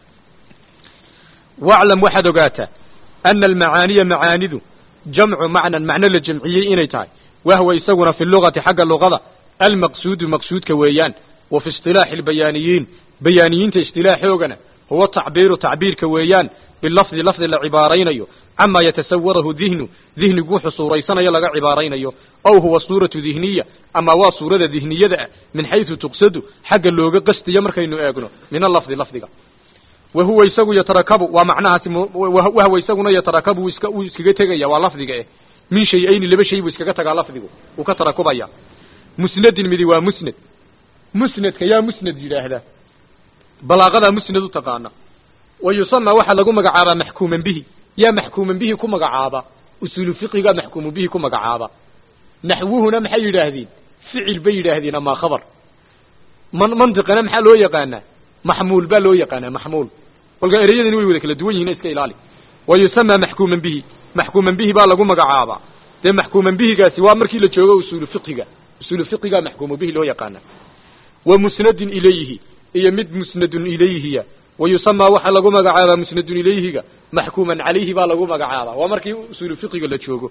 waclam waxaad ogaataa ana almacaaniya macaanidu jamcu macnan macno la jamciyey inay tahay wahwa isaguna fi lugati xagga luqada almaqsuudu maqsuudka weeyaan wa fi isilaaxi albayaaniyiin bayaaniyiinta istilaaxoogana huwa tacbiiru tacbiirka weeyaan bilafdi lafdi la cibaaraynayo camaa yatasawarahu dihnu dihnigu wuxuu suuraysanayo laga cibaaraynayo aw huwa suuratu dihniya ama waa suurada dihniyada ah min xaysu tuqsadu xagga looga qastiyo markaynu eegno min alafdi lafdiga wahuwa isagu yatarakabu waa macnahaasi wahwa isaguna yatarakabu wuu iska wuu iskaga tegaya waa lafdiga eh min shay-ayni laba shay buu iskaga tagaa lafdigu wuu ka tarakubaya musnadin midi waa musnad musnadka yaa musnad yidhaahda balaaqadaa musnad u taqaana wa yusama waxaa lagu magacaabaa maxkuuman bihi yaa maxkuuman bihi ku magacaaba usuulu fiqigaa maxkuumu bihi ku magacaaba naxwuhuna maxay yidhaahdeen ficil bay yidhaahdeen amaa khabar man mantiqana maxaa loo yaqaanaa maxmuul baa loo yaqaanaa maxmuul kolka ereyadani way wada kala duwan yihin iska ilaali wa yusama maxkuuman bihi maxkuuman bihi baa lagu magacaabaa dee maxkuuman bihigaasi waa markii la joogo usuulu fiqiga usuulu fiqigaa maxkuumu bihi loo yaqaana wa musnadin ilayhi iyo mid musnadun ilayhiya wa yusama waxaa lagu magacaabaa musnadun ilayhiga maxkuuman calayhi baa lagu magacaabaa waa markii usuulu fiqiga la joogo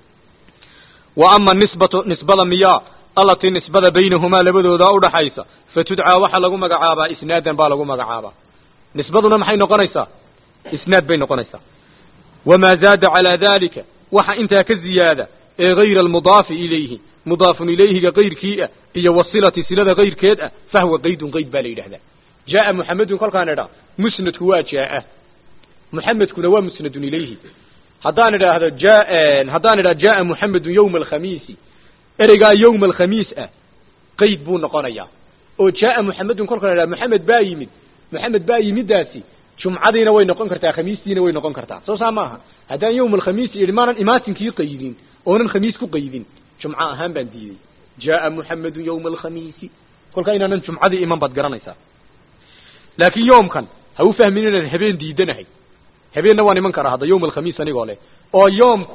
wa ama nisbatu nisbada miyaa allatii nisbada baynahumaa labadooda udhaxaysa fatudcaa waxaa lagu magacaabaa isnaadan baa lagu magacaabaa nisbaduna maxay noqonaysaa isnaad bay noqonaysaa wamaa zaada calaa dalika waxa intaa ka ziyaada ee gayra almudaafi ilayhi mudaafun ilayhiga kayrkii ah iyo wasilati silada kayrkeed ah fahwa qaydun qayd baa la yidhahdaa jaaa muxamedun kolkaan idhaa musnadku waa jaaa muxamedkuna waa musnadun ilayhi haddaan idhaahdo ja haddaan idhahdo jaaa muxamedun yowma alkhamiisi ereygaa yowma alkhamiis ah qayd buu noqonayaa oo jaaa muxamedun kolkaan idhahdo moxamed baa yimid moxamed baa yimidaasi jumcadiina way noqon kartaa khamiistiina way noqon kartaa soo saa maaha haddaan yowma alkhamiisi idhi maanan imaatinkii qaydin oonan khamiis ku qaydin jumco ahaan baan diiday jaaa muxamedun yowma alkhamiisi kolkaa inaanan jumcadii iman baad garanaysaa laakiin yoomkan ha u fahmin inaan habeen diidanahay habeenna waan iman karaa hadda yowma alkhamiis anigoo leh oo yoomku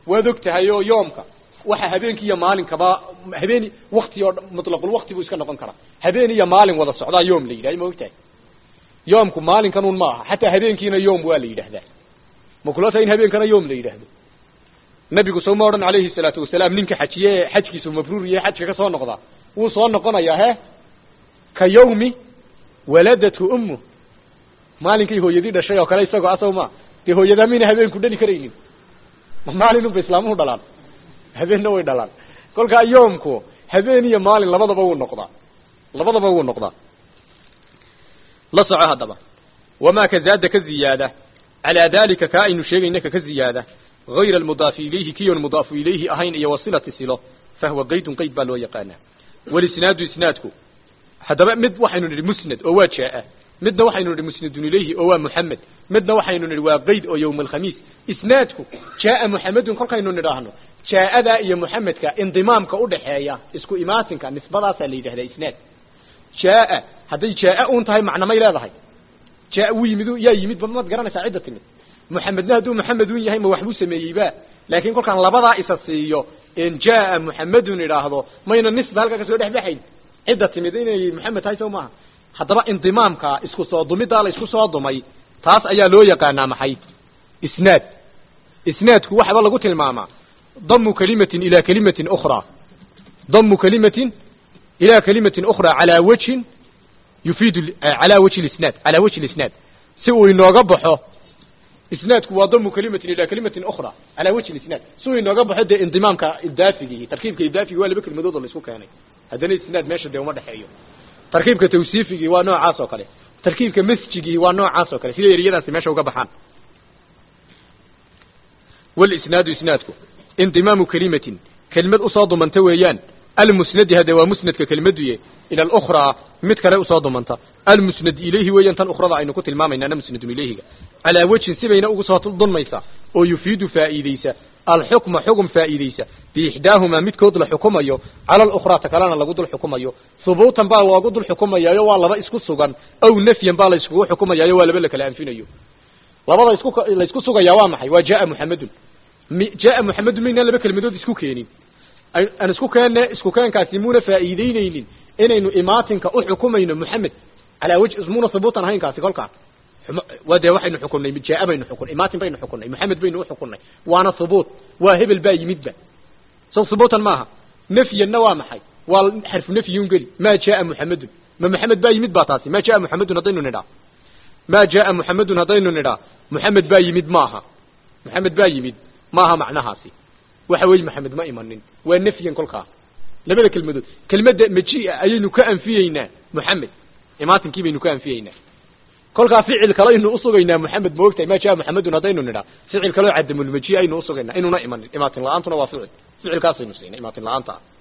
waad og tahay oo yoomka waxa habeenkii iyo maalinkaba habeen wakti oo mutlaqul wakti buu iska noqon karaa habeen iyo maalin wada socdaa yoom la yidhahda ma og tahay yoomku maalinkan un ma aha xataa habeenkiina yoom waa la yidhahdaa ma kula tahay in habeenkana yoom la yidhaahdo nabigu soo ma odhan calayhi salaatu wasalaam ninka xajiye ee xajkiisu mabruur iyo xajka ka soo noqdaa wuu soo noqonayaa he ka yawmi waladatu ummu maalinkay hooyadii dhashay oo kale isagoo asaw ma dee hooyadaa mayna habeenku dhali karaynin ma maalinunba islaamuhu dhalaan habeenna way dhalaan kolkaa yoomku habeen iyo maalin labadaba wuu noqdaa labadaba wuu noqdaa la soco haddaba wamaa ka zaada ka ziyaada calaa dalika kaa aynu sheegayna ka ka ziyaada غayr almudaafi ilayhi kiyon mudaafu ilayhi ahayn iyo wasilati silo fahwa qaydun qayd baa loo yaqaanaa walisnaadu isnaadku haddaba mid waxaynu nidhi musnad oo waa jaa midna waxaynu nidhi musnadun ilayhi oo waa muxamed midna waxaynu nidhi waa qayd oo yowma alkhamiis isnaadku jaaa muxamedun kolkaynu nidhaahno jaa-adaa iyo muxamedka indimaamka udhaxeeya isku imaatinka nisbadaasaa la yidhahdaa isnaad jaa hadday jaa un tahay macnamay leedahay jaa wuu yimid yaa yimid maad garanaysaa cidda timid muxamedna hadduu muxamed un yahay ma waxbuu sameeyeyba laakiin kolkaan labadaa isa siiyo en jaa muxamedun idhaahdo mayna nisba halkaa kasoo dhex baxayn cidda timid inay muxamed tahay sow maaha haddaba indimaamka isku soo dumidaa la isku soo dumay taas ayaa loo yaqaanaa maxay isnaad isnaadku waxaba lagu tilmaamaa damu kalimatin ila kalimatin ukhraa damu kalimatin ila kalimatin ukhraa calaa wajhin yufiidu calaa wajhi lisnaad calaa wajhi lisnaad si uu inooga baxo isnaadku waa damu kalimatin ila kalimatin ukhra calaa wajhi isnaad si uu inooga baxo dee indimaamka idaafigii tarkiibka idaafigi waa laba kelmadood oo la isku keenay haddana isnaad meesha dee uma dhexeeyo tarkiibka tawsiifigii waa noocaas oo kale tarkiibka masjigii waa noocaas oo kale sida eriyadaasi meesha uga baxaan walisnaadu isnaadku indimaamu kelimatin kelimad usoo dumanta weeyaan almusnadi hadde waa musnadka kelimaduye ila alukhraa mid kale usoo dumanta almusnad ilayhi weeyaan tan ukhrada aynu ku tilmaamaynaana musnadun ilayhiga calaa wejhin sibayna ugu soo dunmaysa oo yufiidu faa'iideysa alxukma xukm faa'iideysa biixdaahumaa midkood la xukumayo cala alukhraa ta kalena lagu dul xukumayo hubuutan baa loogu dul xukumayaayo waa laba isku sugan aw nafyan baa la iskugu xukumayaayo waa laba la kala anfinayo labada isku la isku sugayaa waa maxay waa jaa muxamedun jaa muxamedun maynaan laba kelmadood isku keenin aan isku keenne isku keenkaasi muuna faa'iideyneynin inaynu imaatinka u xukumayno muxamed calaa wajhi muuna hubuutan ahayn kaasi kolkaa waa dee waxaynu xukunnay jaa baynu xukunnay imaatin baynu xukunnay muxamed baynu u xukunnay waana hubuut waa hebel baa yimidba so hubuutan maaha nafyanna waa maxay waa xarfu nafyun geli ma jaa muxamedun ma muxamed baa yimid baa taasi ma jaa muxamedun haddaynu nidhaa ma jaa muxamedun haddaynu nidhaa muxamed baa yimid maaha muxamed baa yimid maaha macnahaasi waxa weeye maxamed ma imanin waa nafyan kolkaa labada kelmadood kelmadda majia ayaynu ka anfiyeynaa muxamed imaatinki baynu ka anfiyeynaa kolkaa ficil kale aynu usugaynaa muxamed ma ogtahay ma jaa muxamedun haddaynu nidhaa ficil kaleo cadamulmaji aynu usugaynaa inuuna imanin imaatin la-aantuna waa ficil ficilkaasaynu siinay imaatin la-aanta ah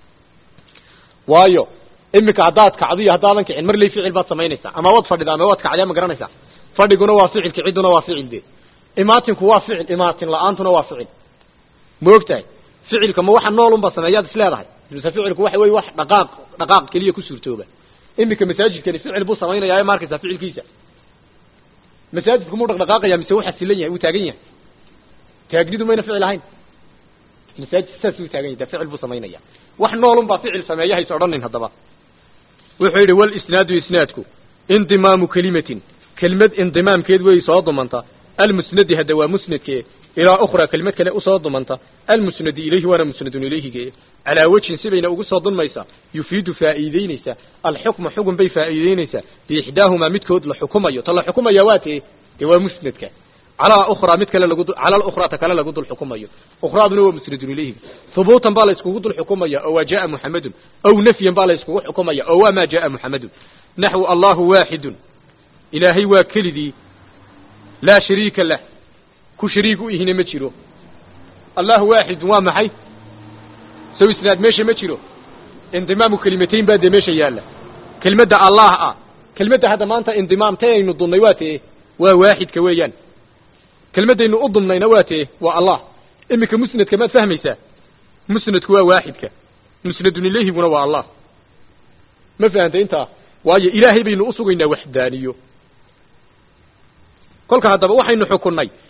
waayo iminka haddaad kacdo iyo haddaadan kicin mar ley ficil baad samaynaysaa ama waad fadhida ama waad kacdaa ma garanaysaa fadhiguna waa ficil kiciduna waa ficil de imaatinku waa ficil imaatin la-aantuna waa ficil ma og tahay ficilka ma waxa nool unba sameeyaad is leedahay mise ficilku waxa weye wax dhaqaaq dhaqaaq keliya ku suurtooba iminka masaajidkani ficil buu samaynayaa ma arkaysaa ficilkiisa masaajidku muu dhaqdhaqaaqaya mise waxa silan yahay wuu taagan yahay taagnidu mayna ficil ahayn masaajid saas uu taagan yahay de ficil buu samaynaya wax nool unbaa ficil sameeya hays odhanin haddaba wuxuu yidhi walisnaadu isnaadku indimaamu kelimatin kelimad indimaamkeed wey soo dumanta almusnadi hadda waa musnadke ilaa ukhraa kelimad kale usoo dumanta almusnadi ilayhi waana musnadun ilayhige calaa wejhin sibayna ugu soo dunmaysaa yufiidu faa'iideynaysa alxukma xukun bay faa'iideynaysaa biixdaahumaa midkood la xukumayo ta la xukumaya waa tee dee waa musnadka calaa ukhraa mid kale lagu cala alukhraa ta kale lagu dul xukumayo ukhraaduna waa musnadun ilayhiga hubuutan baa la iskugu dul xukumaya oo waa jaa muxamedun aw nafyan baa la iskugu xukumaya oo waa maa jaa muxamedun naxwu allahu waaxidun ilaahay waa kelidii laa shariika lah ku shariik u ihina ma jiro allahu waaxidun waa maxay sow isnaad meesha ma jiro indimaamu kelimatayn baa dee meesha yaalla kelmadda allah ah kelmadda hadda maanta indimaam tay aynu dunnay waa tee waa waaxidka weeyaan kelmaddaynu u dumnayna waa tee waa allah iminka musnadka maad fahmaysaa musnadku waa waaxidka musnadun ilayhiguna waa allah ma fahantay intaa waayo ilaahay baynu usugaynaa waxdaaniyo kolka haddaba waxaynu xukunnay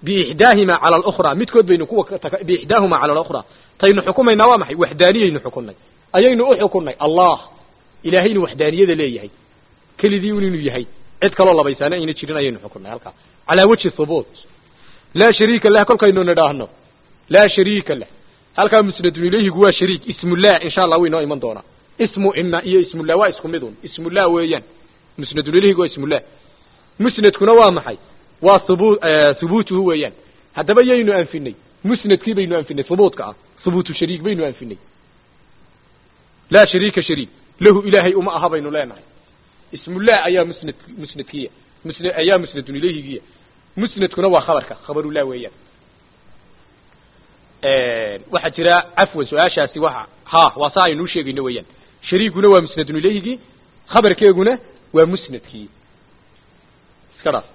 biixdaahima cala alukhra midkood baynu kuwa biixdaahuma cala alukhra taynu xukumaynaa waa maxay waxdaaniyaynu xukunnay ayaynu u xukunnay allah ilaahay inuu waxdaaniyada leeyahay kelidii un inuu yahay cid kaloo labaysaana ayna jirin ayaynu xukunnay halkaa calaa wajhi thubuut laa shariika lah kolkaynu nidhaahno laa shariika lah halkaa musnadun ilayhigu waa shariik ismullah insha allah way noo iman doonaa ismu ina iyo ismullah waa isku midun ismullah weeyaan musnadun ilayhigu waa ismullah musnadkuna waa maxay waa hubu hubuutuhu weeyaan haddaba yaynu anfinay musnadkii baynu anfinay hubuutka ah hubuutu shariik baynu anfinay laa shariika shariik lahu ilaahay uma aha baynu leenahay ismullah ayaa musnad musnadkiya musn ayaa musnadun ilayhigiya musnadkuna waa khabarka khabarullah weeyaan waxaa jira cafwan su-aashaasi waa ha waa saa aynuu sheegayno weeyaan shariikuna waa musnadun ilayhigii khabarkeeguna waa musnadkii iska dhaaf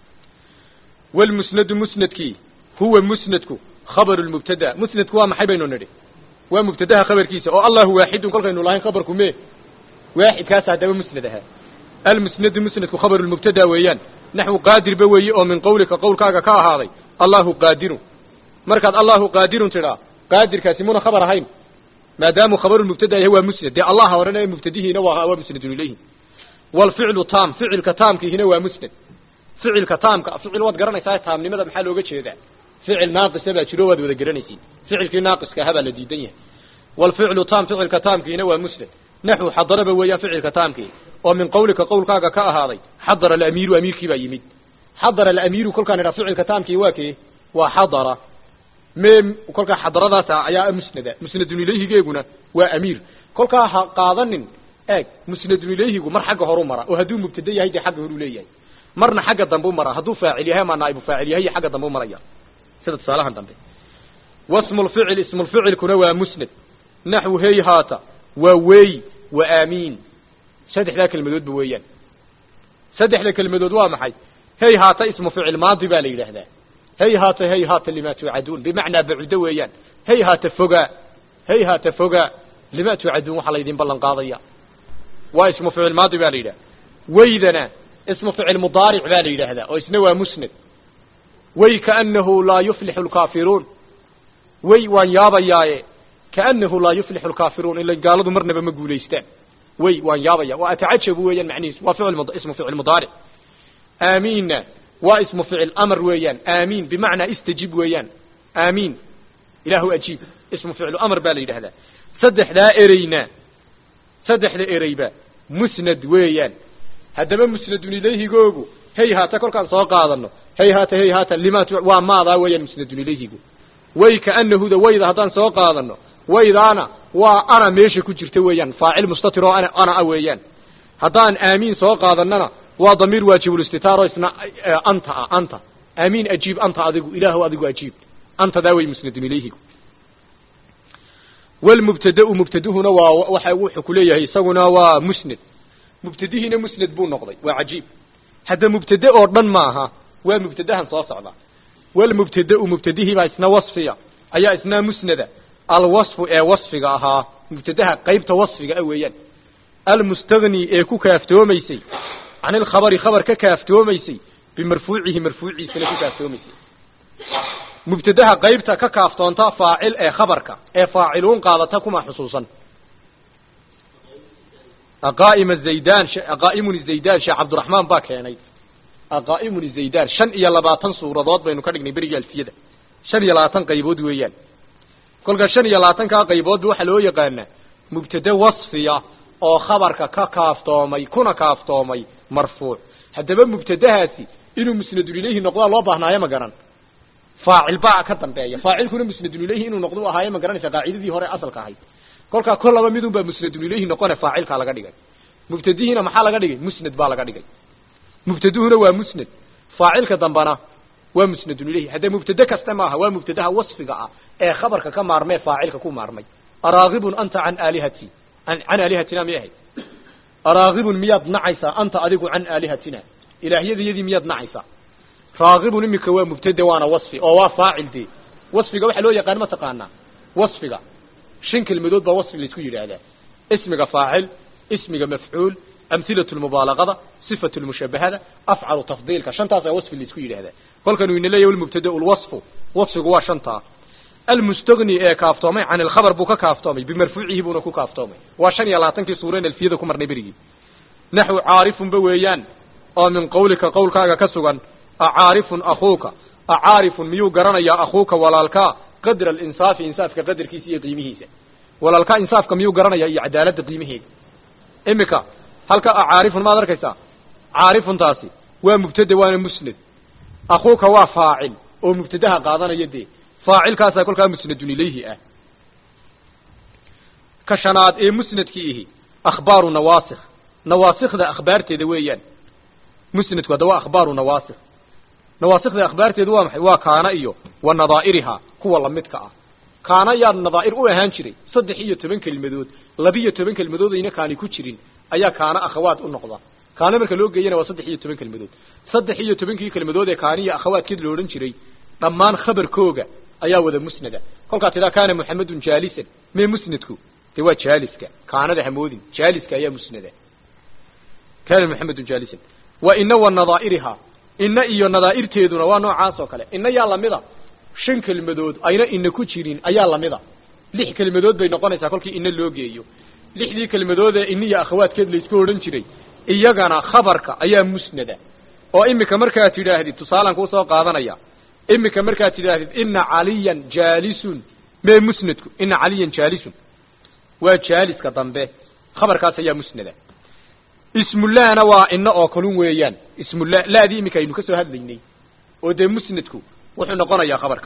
walmusnadu musnadkii huwa musnadku khabaru lmubtada musnadku waa maxay baynu nidhi waa mubtadaha khabarkiisa oo allahu waaxidun kolkaynu lahayn khabarku me waaxidkaas haddaba musnad ahaa almusnadu musnadku khabaru lmubtada weeyaan naxwu qaadirba weeye oo min qawlika qowlkaaga ka ahaaday allahu qaadirun markaad allahu qaadirun tidhaa qaadirkaasi muna khabar ahayn maadaamu khabaru mubtada yahay waa musnad dee allaha horena ee mubtadihiina waa waa musnadun ilayhi walficlu taam ficilka taamkiihina waa musnad ficilka taamka ficil waad garanaysaa taamnimada maxaa looga jeedaa ficil naaqisa baa jiro waad wada garanaysiin ficilkii naaqiska ahaa baa la diidan yahay walficlu taam ficilka taamkiina waa musnad naxu xadaraba weeyaan ficilka taamkii oo min qawlika qowlkaaga ka ahaaday xadara alamiiru amiirkii baa yimid xadara alamiiru kolkaan idhaa ficilka taamkii waa kee waa xadara me kolkaa xadaradaasa ayaa musnada musnadun ilayhigeeguna waa amiir kolkaa ha qaadanin eeg musnadun ilayhigu mar xagga horu mara oo hadduu mubtada yahay dee xagga horuu leeyahay marna xagga dambe u mara hadduu faacil yahay ama naa'ibu faacil yahay iyo xagga dambe u maraya sida tusaalahan dambe wasmu lficil ismulficilkuna waa musnad naxwu hey haata waa wey wa aamiin saddexdaa kelmadoodba weeyaan saddexda kelmadood waa maxay hey haata ismu ficil maadi baa la yidhaahdaa hey haata hey haata lima tuucaduun bimacnaa bacudo weeyaan hey haata fogaa hey haata fogaa lima tuucaduun waxaa laydin ballan qaadaya waa ismu ficil maadi baa la yidhaha weydana ismu ficil mudaaric baa la yidhaahdaa oo isna waa musnad way kaanahu laa yuflixu lkaafiruun way waan yaabayaaye kaanahu laa yuflixu lkaafiruun ila gaaladu marnaba ma guulaystaan way waan yaabaya waa atacajabu weeyaan macnihiisu waa ficil ismu ficil mudaaric aamiinna waa ismu ficil amar weeyaan aamiin bimacnaa istajib weeyaan aamiin ilaahu ajiib ismu ficlu amar baa la yidhahdaa saddexdaa ereyna saddexda ereyba musnad weeyaan haddaba musnadun ilayhigoogu hey haata kolkaan soo qaadano hey haata hey haata limaat waa maadaa weeyaan musnadun ilayhigu way kaanahuda wayda haddaan soo qaadano waydaana waa ana meesha ku jirta weeyaan faacil mustatir oo ana ana a weeyaan haddaan aamiin soo qaadanana waa damiir waajibulistitaaro isna anta ah anta aamiin ajiib anta adigu ilaahu adigu ajiib antadaa way musnadun ilayhigu walmubtadau mubtaduhuna waa waxa wuxuu ku leeyahay isaguna waa musnad mubtadihiina musnad buu noqday waa cajiib hadda mubtade oo dhan maaha waa mubtadahan soo socda walmubtadau mubtadihii baa isna wasfiya ayaa isna musnada alwasfu ee wasfiga ahaa mubtadaha qaybta wasfiga ah weeyaan almustagni ee ku kaaftoomaysay can ilkhabari khabar ka kaaftoomaysay bimarfuucihi marfuuciisana ku kaaftoomaysay mubtadaha qaybta ka kaaftoonta faacil ee khabarka ee faaciluun qaadata kuma xusuusan aqaa'ima zaydan aqaa'imun zaydan sheekh cabdiraxmaan baa keenay aqaa'imun zaydan shan iyo labaatan suuradood baynu ka dhignay beriga alfiyada shan iyo labaatan qaybood weeyaan kolka shan iyo labaatankaa qayboodba waxaa loo yaqaanaa mubtade wasfiya oo khabarka ka kaaftoomay kuna kaaftoomay marfuuc haddaba mubtadahaasi inuu musnadun ilayhi noqdaa loo baahnaayo ma garan faacil baa ka dambeeya faacilkuna musnadun ilayhi inuu noqdo ahaayo ma garanaysa qaacidadii hore asalka ahayd kolkaa kol laba midun baa musnadun ilayhi noqone faacilkaa laga dhigay mubtadihiina maxaa laga dhigay musnad baa laga dhigay mubtaduhuna waa musnad faacilka dambana waa musnadun ilayhi haddee mubtade kasta maaha waa mubtadaha wasfiga ah ee khabarka ka maarmee faacilka ku maarmay araagibun anta can aalihati can aalihatina miyay ahayd araagibun miyaad nacaysaa anta adigu can aalihatina ilaahyadayadii miyaad nacaysaa raagibun imika waa mubtade waana wasfi oo waa faacil dee wasfiga waxaa loo yaqaan ma taqaanaa wasfiga shan kelmadood baa wasfi laysku yidhaahdaa ismiga faacil ismiga mafcuul amhilatu lmubaalagada sifatu lmushabahada afcalu tafdiilka shantaasaa wasfi laisku yidhaahdaa kolkanuu ina leeyahy lmubtada lwasfu wasfigu waa shantaa almustagni ee kaaftoomay can ilkhabar buu ka kaaftoomay bimarfuucihi buuna ku kaaftoomay waa shan iyo labaatankii suureen alfiyada ku marnay berigii naxwu caarifunba weeyaan oo min qawlika qowlkaaga ka sugan acaarifun akuuka acaarifun miyuu garanayaa akuuka walaalkaa qadra alinsaafi insaafka qadarkiisa iyo qiimihiisa walaalkaa insaafka miyuu garanayaa iyo cadaaladda qiimaheeda imika halka acaarifun maad arkaysaa caarifuntaasi waa mubtada waana musnad akuuka waa faacil oo mubtadaha qaadanaya dee faacilkaasaa kolkaa musnadun ilayhi ah ka shanaad ee musnadkii ihi akhbaaru nawaasikh nawaasikda akhbaarteeda weeyaan musnadku hadda waa akhbaaru nawaasikh nawaasikda akhbaarteedu waa maxay waa kaana iyo wa nadaa'irihaa kuwa lamidka ah kaana yaad nadaa'ir u ahaan jiray saddex iyo toban kelmadood labiyo toban kelmadood ayna kaani ku jirin ayaa kaana akhawaad u noqda kaana marka loo geeyana waa saddex iyo toban kelmadood saddex iyo tobankii kelmadood ee kaaniya akhawaadkeed lo odhan jiray dhammaan khabarkooga ayaa wada musnada kolkaa tidaa kaana muxamedun jaalisan mee musnadku dee waa jaaliska kaanada hamoodin jaaliska ayaa musnada kaana muxamedun jaalisan wa ina wa nadaa'irihaa ina iyo nadaa'irteeduna waa noocaas oo kale ina yaa lamida shan kelmadood ayna ina ku jirin ayaa lamida lix kelmadood bay noqonaysaa kolkii ina loo geeyo lixdii kelmadood ee iniya akhawaadkeed laysku odhan jiray iyagana khabarka ayaa musnada oo imika markaad tidhaahdid tusaalan kuu soo qaadanaya imika markaad tidhaahdid ina caliyan jaalisun mee musnadku ina caliyan jaalisun waa jaaliska dambe khabarkaas ayaa musnada ismullahna waa ina oo kalun weeyaan ismullah laadii iminka aynu ka soo hadlaynay oo dee musnadku wuxuu noqonayaa khabarka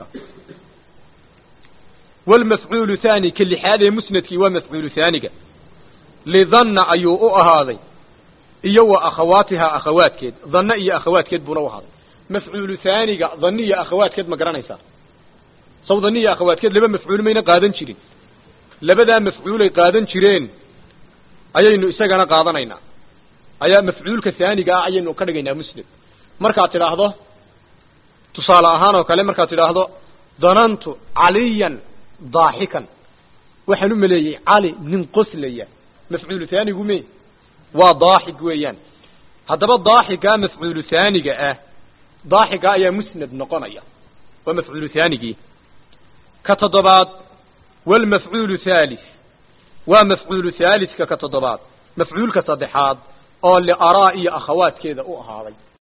walmafcuulu thani ka lixaad ee musnadkii waa mafcuulu haaniga lidanna ayuu u ahaaday iyo wa akhawaatihaa akhawaadkeed danna iyo akhawaadkeed buuna u ahaaday mafcuulu haaniga dani iyo akhawaadkeed ma garanaysaa saw dani iyo akhawaadkeed laba mafcuul mayna qaadan jirin labadaa mafcuulay qaadan jireen ayaynu isagana qaadanaynaa ayaa mafcuulka haaniga ah ayaynu ka dhigaynaa musnad markaad tidhaahdo tusaale ahaan oo kale markaad tidhaahdo danantu caliyan daaxikan waxaan u maleeyey cali nin qoslaya mafcuulu haanigu me waa daaxig weeyaan haddaba daaxigaa mafcuulu haaniga ah daaxigaa ayaa musnad noqonaya waa mafcuulu haanigii ka toddobaad walmafcuulu thalith waa mafcuulu thaaliska ka toddobaad mafcuulka saddexaad oo liaraa iyo akhawaadkeeda u ahaaday